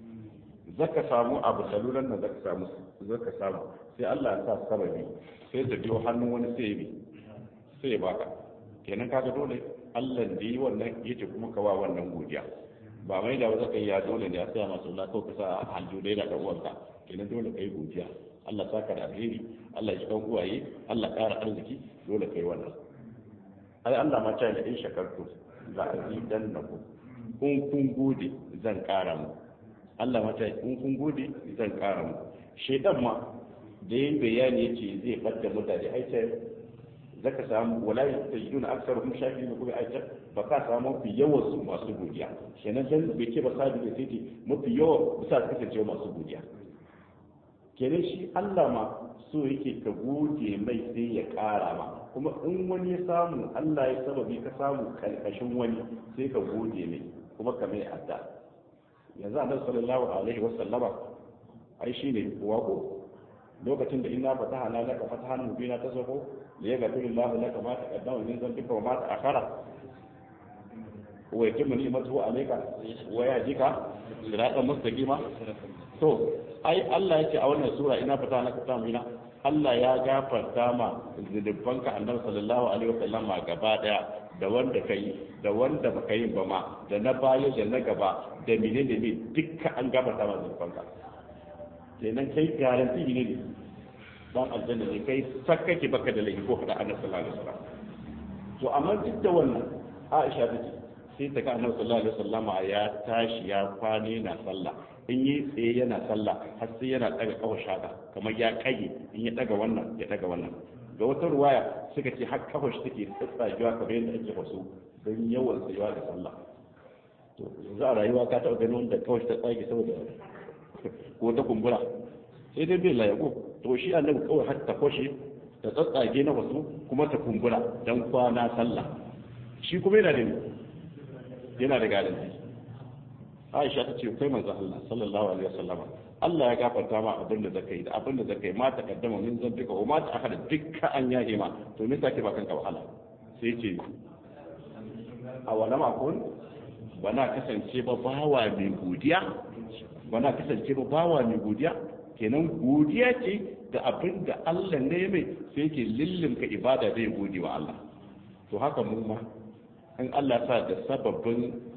zaka samu abu salulan nan zaka samu zaka samu sai Allah ya sa sababi sai ta biyo hannun wani sai bi sai ya baka kenan kaga dole Allah da yi wannan yace kuma ka wa wannan godiya ba mai da zaka yi ya dole ne ya tsaya masu Allah ko ka sa hanju dai da uwanka kenan dole kai godiya Allah saka da alheri Allah ya kan uwaye Allah ƙara arziki dole kai wannan ai Allah ma ta da in shakartu la azidannakum kun kun gode zan ƙara mu Allah ma ta in kun gode zan ƙara mu shedan ma da yin bayani yace zai fadda mutane aice zaka samu wala tajiduna aktsaruhum shakirin kuma aice ba ka samu mafi yawan su masu godiya kenan dan bai ce ba sabi da sai mafi yawan bisa kasance masu godiya kenan shi Allah ma so yake ka gode mai sai ya ƙara ma kuma in wani ya samu Allah ya sababi ka samu kalkashin wani sai ka gode mai kuma ka mai adda yanzu annabi sallallahu alaihi wasallama ai shine wako lokacin da ina fataha na laka fatahan mubina ta sako da ya gafi lillahi laka ma ta kaddama min zambika wa ma ta akhara wa yatimmu ni'matuhu alayka wa yahdika siratan mustaqima to ai Allah yake a wannan sura ina fataha laka fatahan mubina Allah ya gafarta ma zunubanka annabi sallallahu alaihi wasallam gaba daya da wanda kai da wanda baka yi ba ma da na baya da na gaba da menene ne dukkan an gafarta ma zunubanka kenan kai garanti ne ne dan aljanna ne kai sakkake baka da laifi ko kada annabi sallallahu alaihi wasallam to amma duk da wannan Aisha ta ce sai ta ga annabi sallallahu alaihi wasallam ya tashi ya kwane na sallah in yi tsaye yana sallah har sai yana daga kawo shaka kamar ya kage in ya daga wannan ya daga wannan ga wata ruwaya suka ce har kafa shi take tsatsagewa kamar yadda ake wasu don yawan tsayuwa da sallah to yanzu a rayuwa ka taɓa ganin wanda kawai ta tsage saboda ko ta kumbura sai dai bai layako to shi annabi kawai har ta kwashe ta tsatsage na wasu kuma ta kumbura dan kwana sallah shi kuma yana da yana da garanti Aisha ta ce kai manzo Allah sallallahu alaihi wasallam Allah ya gafarta ma abin da zaka yi da abin da zaka yi ma ta kaddama min zambika wa ma ta akhara dukkan an yahe ma to me sake ba kanka wahala sai ce a wala makon bana kasance ba bawa mai godiya bana kasance ba bawa mai godiya kenan godiya ce da abin da Allah ne mai sai yake lillinka ibada zai gode wa Allah to haka mu ma in Allah sa da sababbin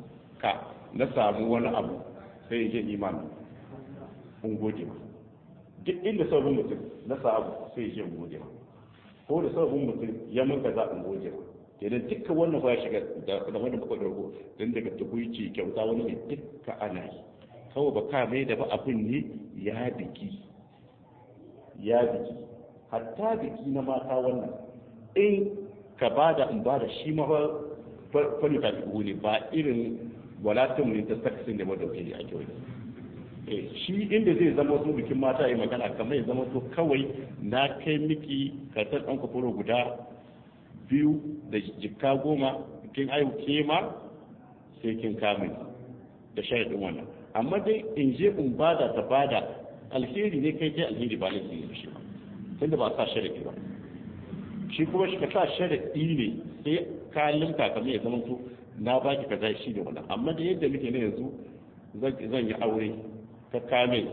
ka na samu wani abu sai ya je imani in gode ma duk inda sabon mutum na samu sai ya je in gode ma ko da sabon mutum ya mun kaza in gode ma kenan dukka wannan ba ya shiga da wani baka dogo don daga tukuici kyauta wani ne dukka ana yi kawai ba ka mai da ba abin ne ya biki ya biki hatta biki na mata wannan in ka bada in bada shi ma fari ta ne ba irin walatin ne ta saksin da madauki a kyau shi inda zai zama su bikin mata yi magana kamar ya zama to kawai na kai miki kasar ɗan kwafuro guda biyu da jikka goma kin ayu ke ma sai kin kamun da sharaɗin wannan amma dai in je in bada ta bada alheri ne kai kai alheri ba laifin ne shi ba tunda ba sa sharaɗi ba shi kuma shi ka sa sharaɗi ne sai ka limka kamar ya zama to na baki kaza shi da wannan amma da yadda muke ne yanzu zan yi aure ka kame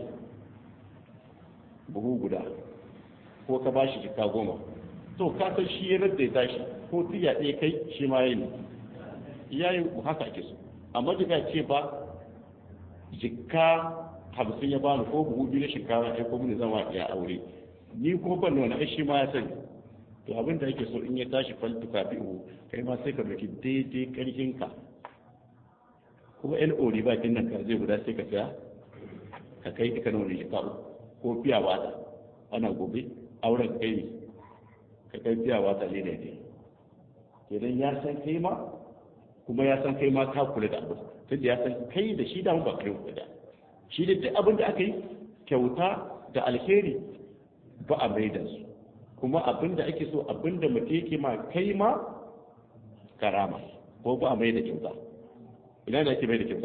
buhu guda ko ka bashi jikka goma to ka san shi ya radda ya tashi ko tiya ɗaya kai shi ma yayi yayi haka ake so amma daga ce ba jikka hamsin ya bani ko buhu biyu na shinkafa ai ko mun zama ya aure ni ko ban wani ai shi ma ya sani to abin da yake so in ya tashi faltu kafi'u kai ma sai ka dauki daidai karfin ka kuma yan ori ba kin nan ka zai guda sai ka saya ka kai duka na wani jika ko fiya wata ana gobe auren kai ne ka kai fiya wata ne da ne idan ya san kai ma kuma ya san kai ma ka kula da abu tunda ya san kai da shi da ba kai kula da shi da duk abin da aka yi kyauta da alheri ba a mai da su kuma abin da ake so abin da mutum yake ma kai ma karama ko ba a mai da kyauta ina da ake mai da kyauta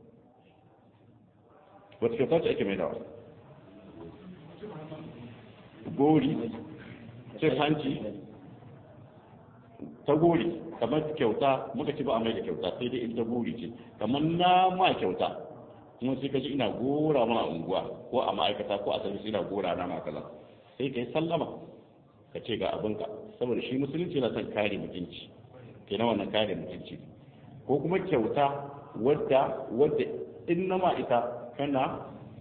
wata kyauta ce ake mai da wa gori cin hanci ta gori kamar kyauta muka ci ba a mai da kyauta sai dai ita gori ce kamar na ma kyauta kuma sai ka ji ina gora ma a unguwa ko a ma'aikata ko a sarki ina gora na ma kaza sai ka yi sallama ka ce ga abinka saboda shi musulunci yana son kare mutunci ke na wannan kare mutunci ko kuma kyauta wadda wadda in na ma ita kana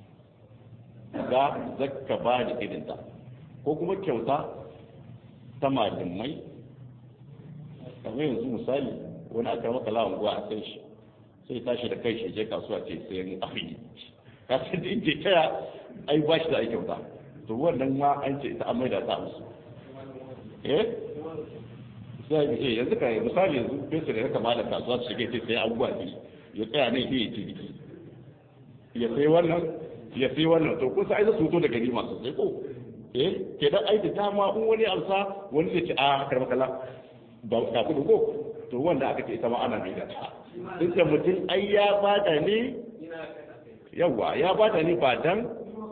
ga zakka ba da irinta ko kuma kyauta ta malamai kamar yanzu misali wani aka maka lawan guwa a san shi sai tashi da kai shi je kasuwa ce sayan abin ka san da inje taya ai ba shi da ai kyauta to wannan ma an ce ita an maida ta musu eh sai eh yanzu ka misali yanzu fesa da haka malam kasuwa su shige sai abubuwa ne ya tsaya ne ya ce diki ya sai wannan ya sai wannan to kun sai za su to da gari masu sai ko eh ke dan ai da dama in wani amsa wani zai ce a karba kala ba ka kudu ko to wanda aka ce ita ma ana mai da ta in da mutum ai ya bada ne yawa ya bada ne ba dan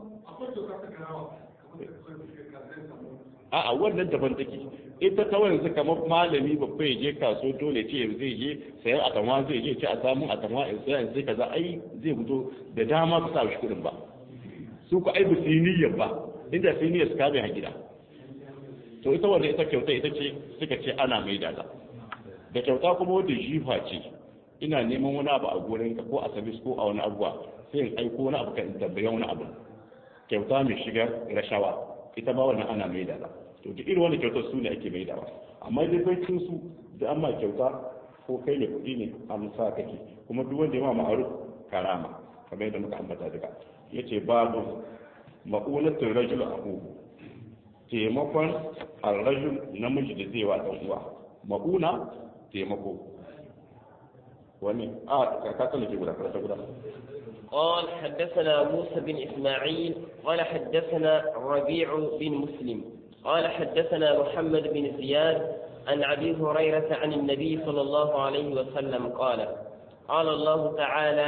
a'a wannan daban take ita ta yanzu kamar malami babba ya je kaso dole ce zai je sayar a tamwa zai je ce a samu a tamwa in sayar sai kaza ai zai fito da dama su sa shi kudin ba su ku ai bisu niyyar ba inda sai niyyar su kame a gida to ita wannan ita kyauta ita ce suka ce ana mai da ta da kyauta kuma wanda jifa ce ina neman wani abu a gurin ka ko a sabis ko a wani abuwa sai in aiko wani abu ka in tambaye wani abu kyauta mai shigar rashawa ita ma wannan ana mai da ta to duk irin wani kyautar su ne ake mai da amma dai baicin su da amma kyauta ko kai ne kuɗi ne amsa kake kuma duk wanda ya ma ma'aruf karama kamar yadda muka ambata duka yace babu ma'ulatul rajul ahu taimakon arrajul namiji da zai wa dan uwa ma'una taimako wani a ka tsallake ke guda karanta guda قال حدثنا موسى بن إسماعيل قال حدثنا ربيع بن مسلم قال حدثنا محمد بن زياد عن أبي هريرة عن النبي صلى الله عليه وسلم قال قال الله تعالى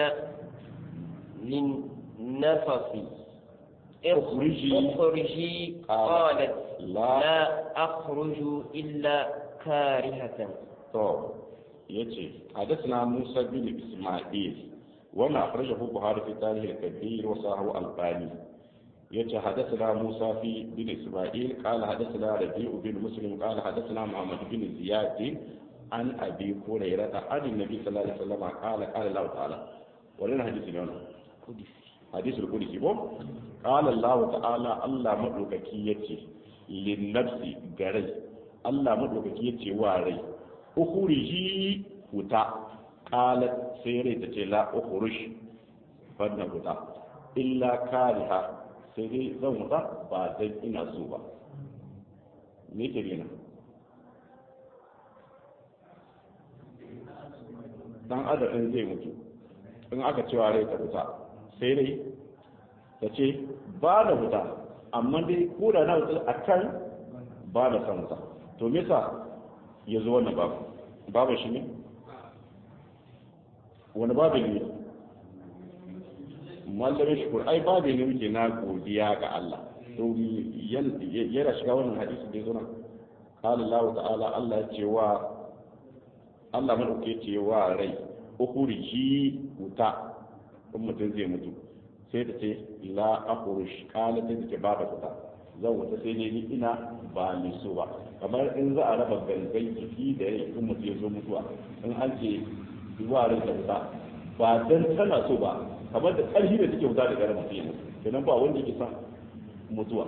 للنفس اخرجي اخرجي قالت لا, لا أخرج إلا كارهة to yace hadathna Musa bin Isma'il wannan akhrajahu Buhari fi tarikh al-kabir wa sahahu al-Albani yace hadathna Musa fi bin Isma'il qala hadathna Rabi'u bin Muslim qala hadathna Muhammad bin Ziyad an abi hurairata an nabi sallallahu alaihi wasallam qala qala Allah ta'ala wannan hadisi ne wannan hadisi al-qudsi ko qala Allah ta'ala Allah madaukaki yace lin nafsi garai Allah madaukaki yace wa rai ukhriji huta qalat sai rai ta ce la ukhruj fanna huta illa kariha sai dai zan huta ba dan ina so ba me ke nuna dan adadin zai mutu in aka cewa rai ta huta sai dai ta ce ba da huta amma dai ko da na huta a kan ba da san huta to me yasa ya zo wannan babu babu shi ne wani babu ne mallamin shukur ai babu ne muke na godiya ga Allah to yana shiga wannan hadisi da zuna qala Allah ta'ala Allah ya ce wa Allah madauke ce wa rai ukhriji wuta in mutum zai mutu sai ta ce la akhruj qala ta ce ba da wuta zan wuta sai dai ni ina ba ni so ba kamar in za a raba gangan jiki da rai in mutum ya zo mutuwa in an ce zuwa rai da wuta ba dan tana so ba kamar da ƙarfi da take wuta da garin mutum kenan ba wanda yake sa mutuwa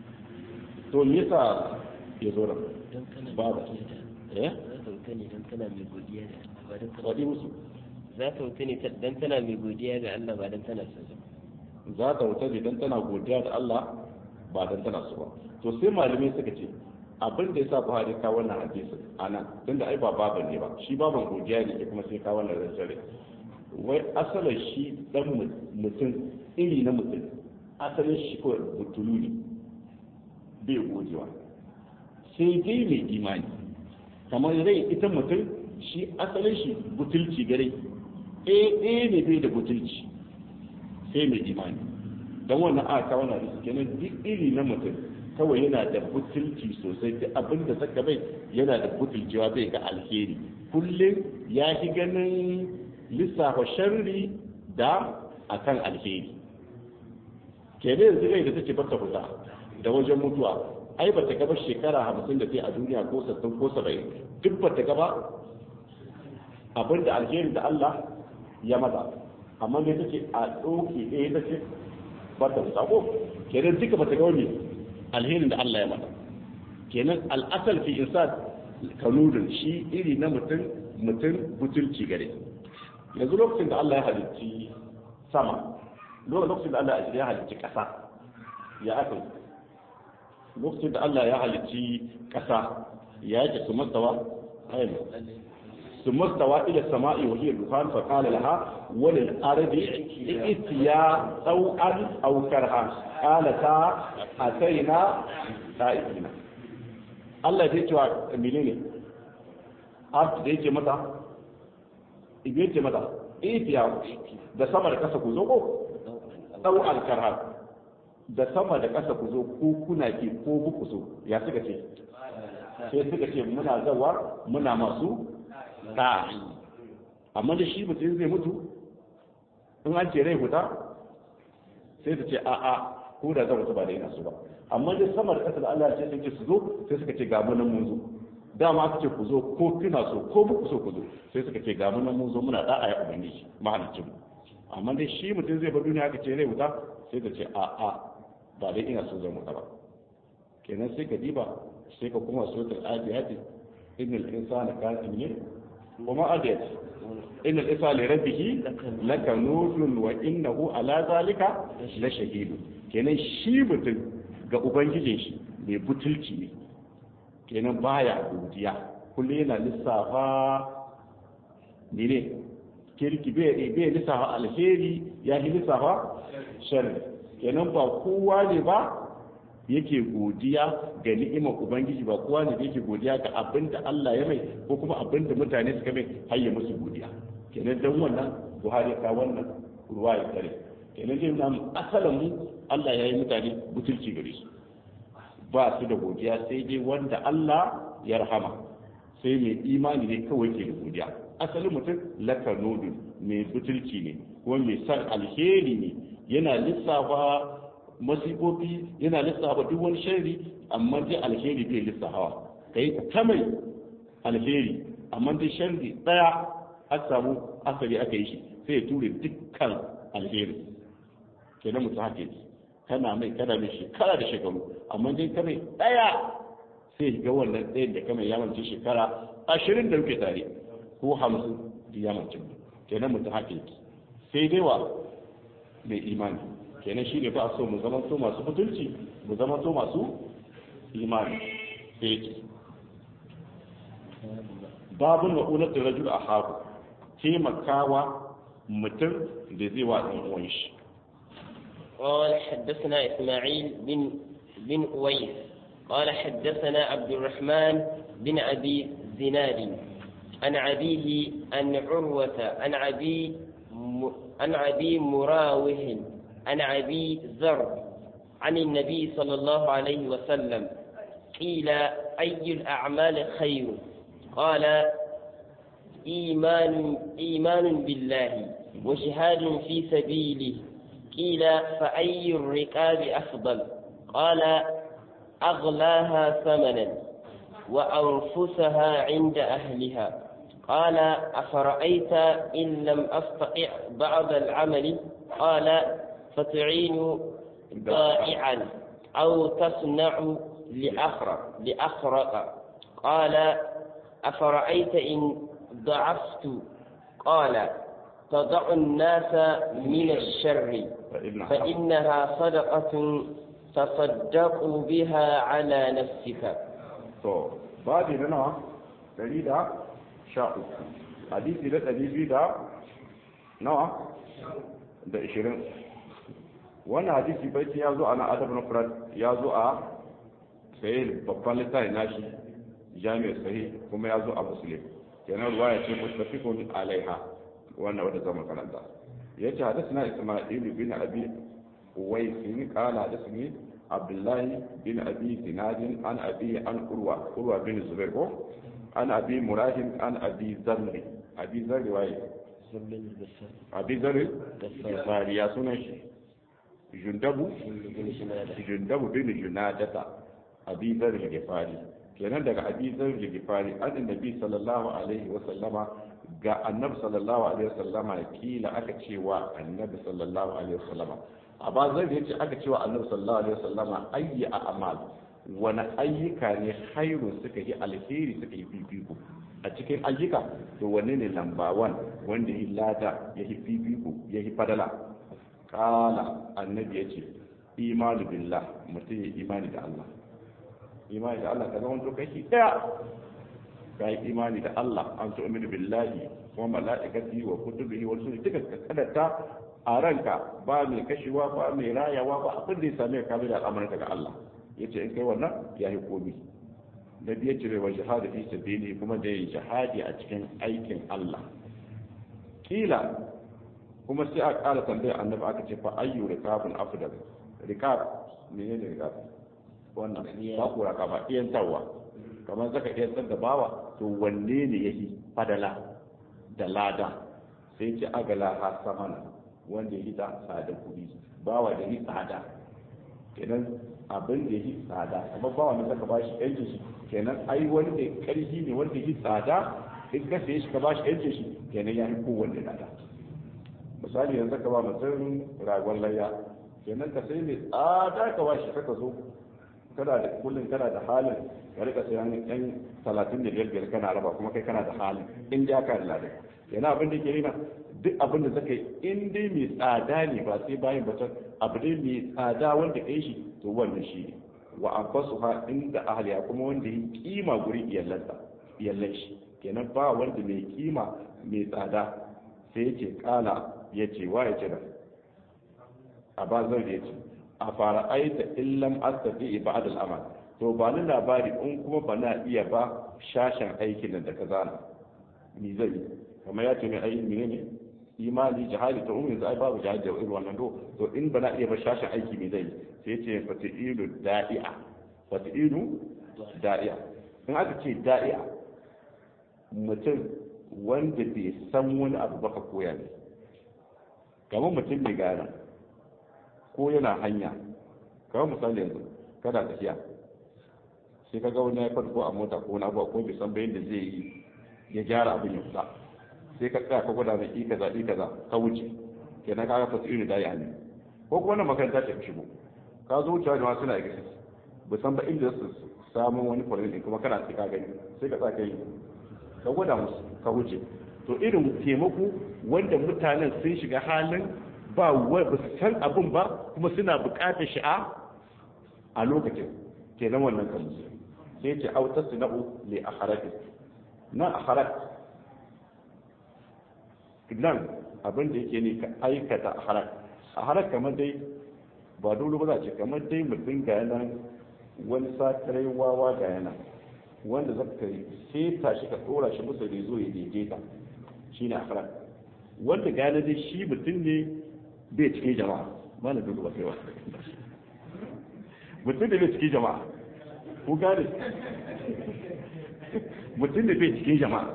to me yasa ya zo nan ba da eh za ta wuta ne don tana mai godiya da Allah ba don tana wadi musu za ta wuta ne don tana mai godiya ga Allah ba don tana son za ta wuta ne dan tana godiya da Allah ba dan tana so ba to sai malamai suka ce abin da yasa Buhari ka wannan hadisi anan tunda ai ba baban ne ba shi baban godiya ne ke kuma sai ka wannan rantare wai asalin shi dan mutum iri na mutum asalin shi ko butulu ne bai gojewa sai dai mai imani kamar rai ita mutum shi asalin shi butulci gare eh eh ne bai da butulci sai mai imani don wannan aka wannan hadisi kenan duk iri na mutum kawai yana da butulci sosai duk abin da saka bai yana da butulcewa bai ga alheri kullum ya fi ganin lissafa sharri da akan alheri kenan yanzu rai da take bata kusa da wajen mutuwa ai ba ta gaba shekara hamsin da sai a duniya ko sassan ko saba'in duk ba ta gaba abin da alheri da Allah ya mata amma ne take a ɗauke ɗaya ta ce ba ta kusa ko kenan duka ba ta gaba ne alherin da Allah ya mata kenan al'asal fi insan kanudin shi iri na mutum mutum butulci gare yanzu lokacin da Allah ya halicci sama lokacin da Allah ya halicci ƙasa ya aka yi lokacin da Allah ya halicci ƙasa ya yake su mastawa ayyana su mastawa ila sama'i wa hiya dukhan fa qala laha wa lil ardi itiya taw'an aw karha qalata ataina ta'ibina Allah ya ce wa menene art da yake mata ibe ce mata itiya da sama da kasa ku zo ko taw'an karha da sama da ƙasa ku zo ko kuna ke ko buku so ya suka ce sai suka ce muna zawa muna masu ta amma da shi mutum zai mutu in an ce rai huta sai ta ce a a ko da zan mutu ba da yana so ba amma da sama da ƙasa da Allah ce sai su zo sai suka ce ga mu nan mun zo dama aka ce ku zo ko kuna so ko buku so ku zo sai suka ce ga mu nan mun zo muna da'a ya ubangiji mahalicin mu amma dai shi mutum zai bar duniya aka ce rai wuta sai ka ce a a ba dai ina so zan wuta ba kenan sai ka diba sai ka kuma suratul adiyat innal insana kana ne kuma adiyat innal insana li rabbih lakanudun wa innahu ala zalika la shahid kenan shi mutum ga ubangijin shi mai butulci ne kenan baya godiya kullum yana lissafa ne ne kirki bai lissafa alheri ya yi lissafa sharri kenan ba kowa ne ba yake godiya ga ni'imar ubangiji ba kowa ne yake godiya ga abin da Allah ya mai ko kuma abin da mutane suka mai har ya musu godiya kenan dan wannan Buhari ka wannan ruwa ya kare kenan dai nan asalin mu Allah ya yi mutane butulci gare su ba su da godiya sai dai wanda Allah ya rahama sai mai imani ne kawai ke da godiya asalin mutum lakanodin mai butulci ne kuma mai san alheri ne yana lissafa masifofi yana lissafa duk wani shari amma dai alheri bai lissafawa kai ta mai alheri amma dai sharri daya aka samu asali aka yi shi sai ya ture dukkan alheri kenan mutum haka yake kana mai kana mai shekara da shekaru amma dai ka mai daya sai ga wannan ɗayan da kamar ya mance shekara ashirin da muke tare ko hamsin da ya mance kenan mutum haka yake sai dai wa mai imani kenan shi ne ba so mu zama to masu mutunci mu zama to masu imani sai yake babun ma'unar da rajul a haku taimakawa mutum da zai wa ɗan uwan shi قال حدثنا إسماعيل بن بن أويس قال حدثنا عبد الرحمن بن أبي زناد عن أبيه عن عروة عن أبي عن أبي مراوه عن أبي ذر عن النبي صلى الله عليه وسلم قيل أي الأعمال خير قال إيمان إيمان بالله وجهاد في سبيله قيل فأي الركاب أفضل قال أغلاها ثمنا وأنفسها عند أهلها قال أفرأيت إن لم أستطع بعض العمل قال فتعين ضائعا أو تصنع لأخرق لأخرق قال أفرأيت إن ضعفت قال تضع الناس من الشر فإنها صدقة تصدق بها على نفسك to babi na nawa dari da sha uku hadisi da ɗari biyu da nawa da ishirin wannan hadisi baiti ya zo a na adab na furat ya zo a sahih babban littafi nashi jami'ar sahih kuma ya zo a muslim kenan ruwaya ce mustafiqun alaiha wannan wanda zama karanta yace hadathana isma'il bin abi uwais qala hadathani abdullahi bin abi zinadin an abi an urwa urwa bin zubair ko an abi murahim an abi zarri abi zarri waye abi zarri gifari ya sunan shi jundabu jundabu bin junadata abi zarri gifari kenan daga abi zarri gifari an annabi sallallahu alaihi wa sallama ga annabi sallallahu alaihi wa sallama kila aka cewa annabi sallallahu alaihi wa sallama a ba zai da yace aka cewa annabi sallallahu alaihi wasallama ayyi a amal wani ayyuka ne khairu suka yi alheri suka yi fifiko a cikin ayyuka to wanne ne lamba wan wanda yi lada ya yi fifiko ya yi fadala kala annabi yace imanu billah mutum ya imani da Allah imani da Allah ka zama to kashi daya ka yi imani da Allah an tu'minu billahi wa mala'ikati wa kutubihi wa rusulihi duka ka kadata a ranka ba mai kashewa ba mai rayawa ba abin da ya same ka da al'amuranka ga Allah yace in kai wannan ya yi komi da biye ce wa jihadi fi sabili kuma da yin jihadi a cikin aikin Allah kila kuma sai a ƙara tambaya annabi aka ce fa ayyu rikabun afdal rikab menene rikab wannan ba ku raka ba iyan tawa kamar zaka iya san da bawa to wanne ne yake fadala da lada sai ce agala ha samana wanda ya yi da tsada kuɗi bawa da yi tsada kenan abin da ya yi tsada amma bawa ne zaka bashi yanke shi kenan ai wani da ƙarfi ne wanda ya yi tsada in ka saye shi ka bashi yanke shi kenan ya yi kowanne tsada misali yanzu ka ba mutum ragon layya kenan ka sai mai tsada ka bashi ka zo kana da kullum kana da halin ka rika sayan yan talatin da biyar biyar kana raba kuma kai kana da halin in ja ka da ladan yana abin da ke nuna duk abin da zaka yi in dai mai tsada ne ba sai bayan bata abu dai mai tsada wanda kai shi to wannan shi ne wa abbasu ha inda ahliya kuma wanda yi kima guri iyalansa iyalan shi kenan ba wanda mai kima mai tsada sai yace kala yace wa yace da a ba zan yace a fara aita illam astati ba'd al-amal to ba ni labari in kuma ba na iya ba shashin aikin da ka zana ni zai kamar ya ce mai ayi menene imani jihadi ta umar zai babu jihadi da irin wannan do to in bana iya ba shashin aiki mai zai sai ce fati'ilu da'i'a fati'ilu da'i'a in aka ce da'i'a mutum wanda bai san wani abu baka koya ne kamar mutum mai gana ko yana hanya kamar misali yanzu kada tafiya sai ka ga wani ya farko a mota ko na ba ko bai san bayan da zai yi ya gyara abin ya fita sai ka tsaya ka gwada mai i kaza i kaza ka wuce kenan ka ga fasirin da ya ne ko kuma wannan makaranta ce ka shigo ka zo wucewa da suna exist ba san ba inda su samu wani kwarin din kuma kana sai ka gani sai ka tsaka yi ka gwada musu ka wuce to irin taimako wanda mutanen sun shiga halin ba wai ba su san abin ba kuma suna buƙatar shi a a lokacin kenan wannan kan musu sai ce autar su na'u li akharati na akharat nan abin da yake ne ka aikata akharat akharat kamar dai ba dole ba za ce kamar dai mutum ga yana wani sakarai wawa ga yana wanda za ka sai tashi ka tsora shi musu da zo ya daidaita shi ne akhirat wanda ga yana dai shi mutum ne bai cikin jama'a ba na dole ba kai wa mutum da bai cikin jama'a ku gane mutum da bai cikin jama'a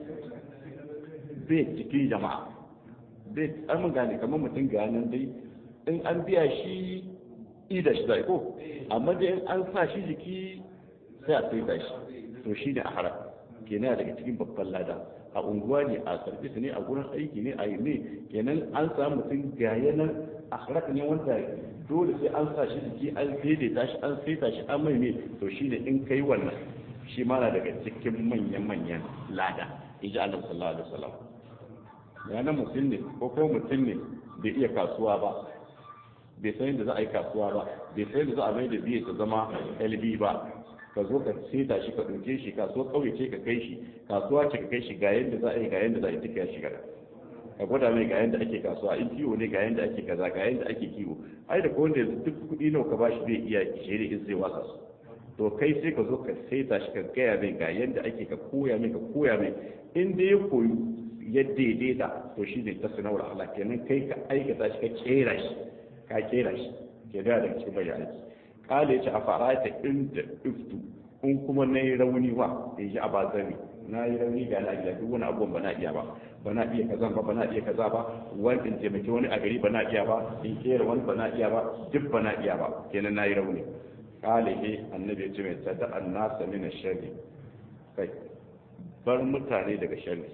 bai cikin jama'a bai an gane kamar mutum ga nan dai in an biya shi ida shi zai ko amma dai an sa shi jiki sai a sai shi to shi ne a haram kenan daga cikin babban lada a unguwa ne a sarfis ne a gurin aiki ne a yi ne kenan an samu mutum ga yanan a harak ne wanda dole sai an sa shi jiki an daidaita shi an saita shi an mai ne to shi ne in kai wannan shi ma na daga cikin manyan-manyan lada iji Allah sallallahu alaihi wasallam yana mutum ne ko ko mutum ne bai iya kasuwa ba bai san yadda za a yi kasuwa ba bai san yadda za a mai da biye ta zama lb ba ka zo ka seta shi ka ɗauke shi kasuwa ƙauye ce ka kai shi kasuwa ce ka kai shi ga yadda za a yi ga yadda za a yi duka ya shiga ka gwada mai ga yadda ake kasuwa in kiwo ne ga yadda ake kaza ga yadda ake kiwo ai da ko wanda duk kuɗi nawa ka bashi zai iya shere in zai wasa su to kai sai ka zo ka saita shi ka gaya mai ga yadda ake ka koya mai ka koya mai in da ya koyu ya daidaita to shi ne ta sanawar Allah kenan kai ka aikata shi ka kera shi ka kera shi ke da daga cikin bayan aiki kala ya ce a fara ta inda iftu in kuma na yi rauni wa ya ji a ba zami na yi rauni ga na gida duk wani abubuwan ba na iya ba ba na iya kaza ba ba na iya kaza ba wani in taimaki wani a gari ba na iya ba in kera wani ba na iya ba duk ba na iya ba kenan na yi rauni kala he annabi ya ce mai tada an nasa mina sharri kai bar mutane daga sharri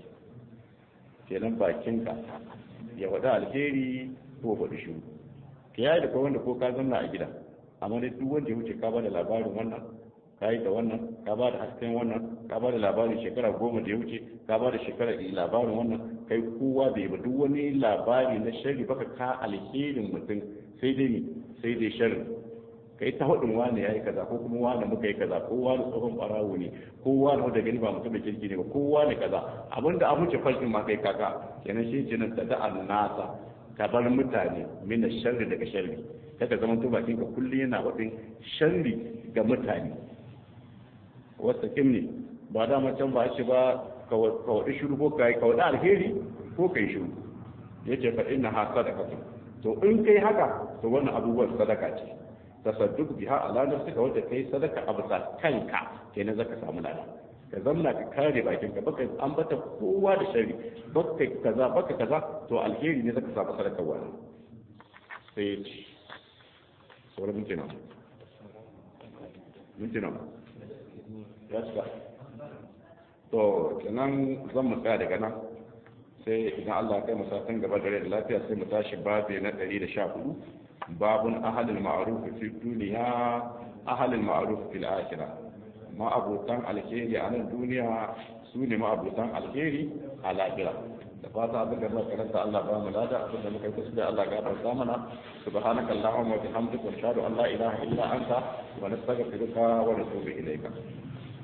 kenan bakinka ya faɗi alheri ko faɗi shuru ka yayi da wanda ko ka zanna a gida amma dai duk wanda ya wuce ka ba da labarin wannan ka yi da wannan ka ba da hasken wannan ka ba da labarin shekara goma da ya wuce ka ba da shekara labarin wannan kai kowa bai ba duk wani labari na shari baka ka alherin mutum sai dai ne sai dai sharri kai ta hudun wani ya yi kaza ko kuma wani muka yi kaza ko wani tsohon barawo ne ko wani wanda gani ba mutum da kirki ne ba ko wani kaza abinda an wuce fashin ma kai kaka kenan shi ce nan da da'an nasa ka bar mutane mina sharri daga sharri kada zama to bakin ka kullum yana wadin sharri ga mutane wata kim ne ba da can ba shi ba ka wadi shiru ko kai ka wadi alheri ko kai shiru yace fa inna ha sadaka to in kai haka to wannan abubuwan sadaka ce tasadduk biha ala nafsika wanda kai sadaka a bisa kanka kenan zaka samu lada ka zamna ka kare bakin ka baka ambata kowa da shari baka kaza baka kaza to alheri ne zaka samu sadaka wannan sai ci sauran minti nawa minti nawa ya cika to kenan zan mu tsaya daga nan sai idan Allah kai musafin gaba da rai da lafiya sai mu tashi babi na 114 babun ahalul ma'ruf fi duniya ahalul ma'ruf fil akhirah ma'abutan alheri a nan duniya su ne ma'abutan alheri a lahira da fata abin da muka karanta Allah ba mu lada abin da muka kusa da Allah ga barka mana subhanaka allahumma wa bihamdika wa ashhadu an la ilaha illa anta wa nastaghfiruka wa natubu ilayka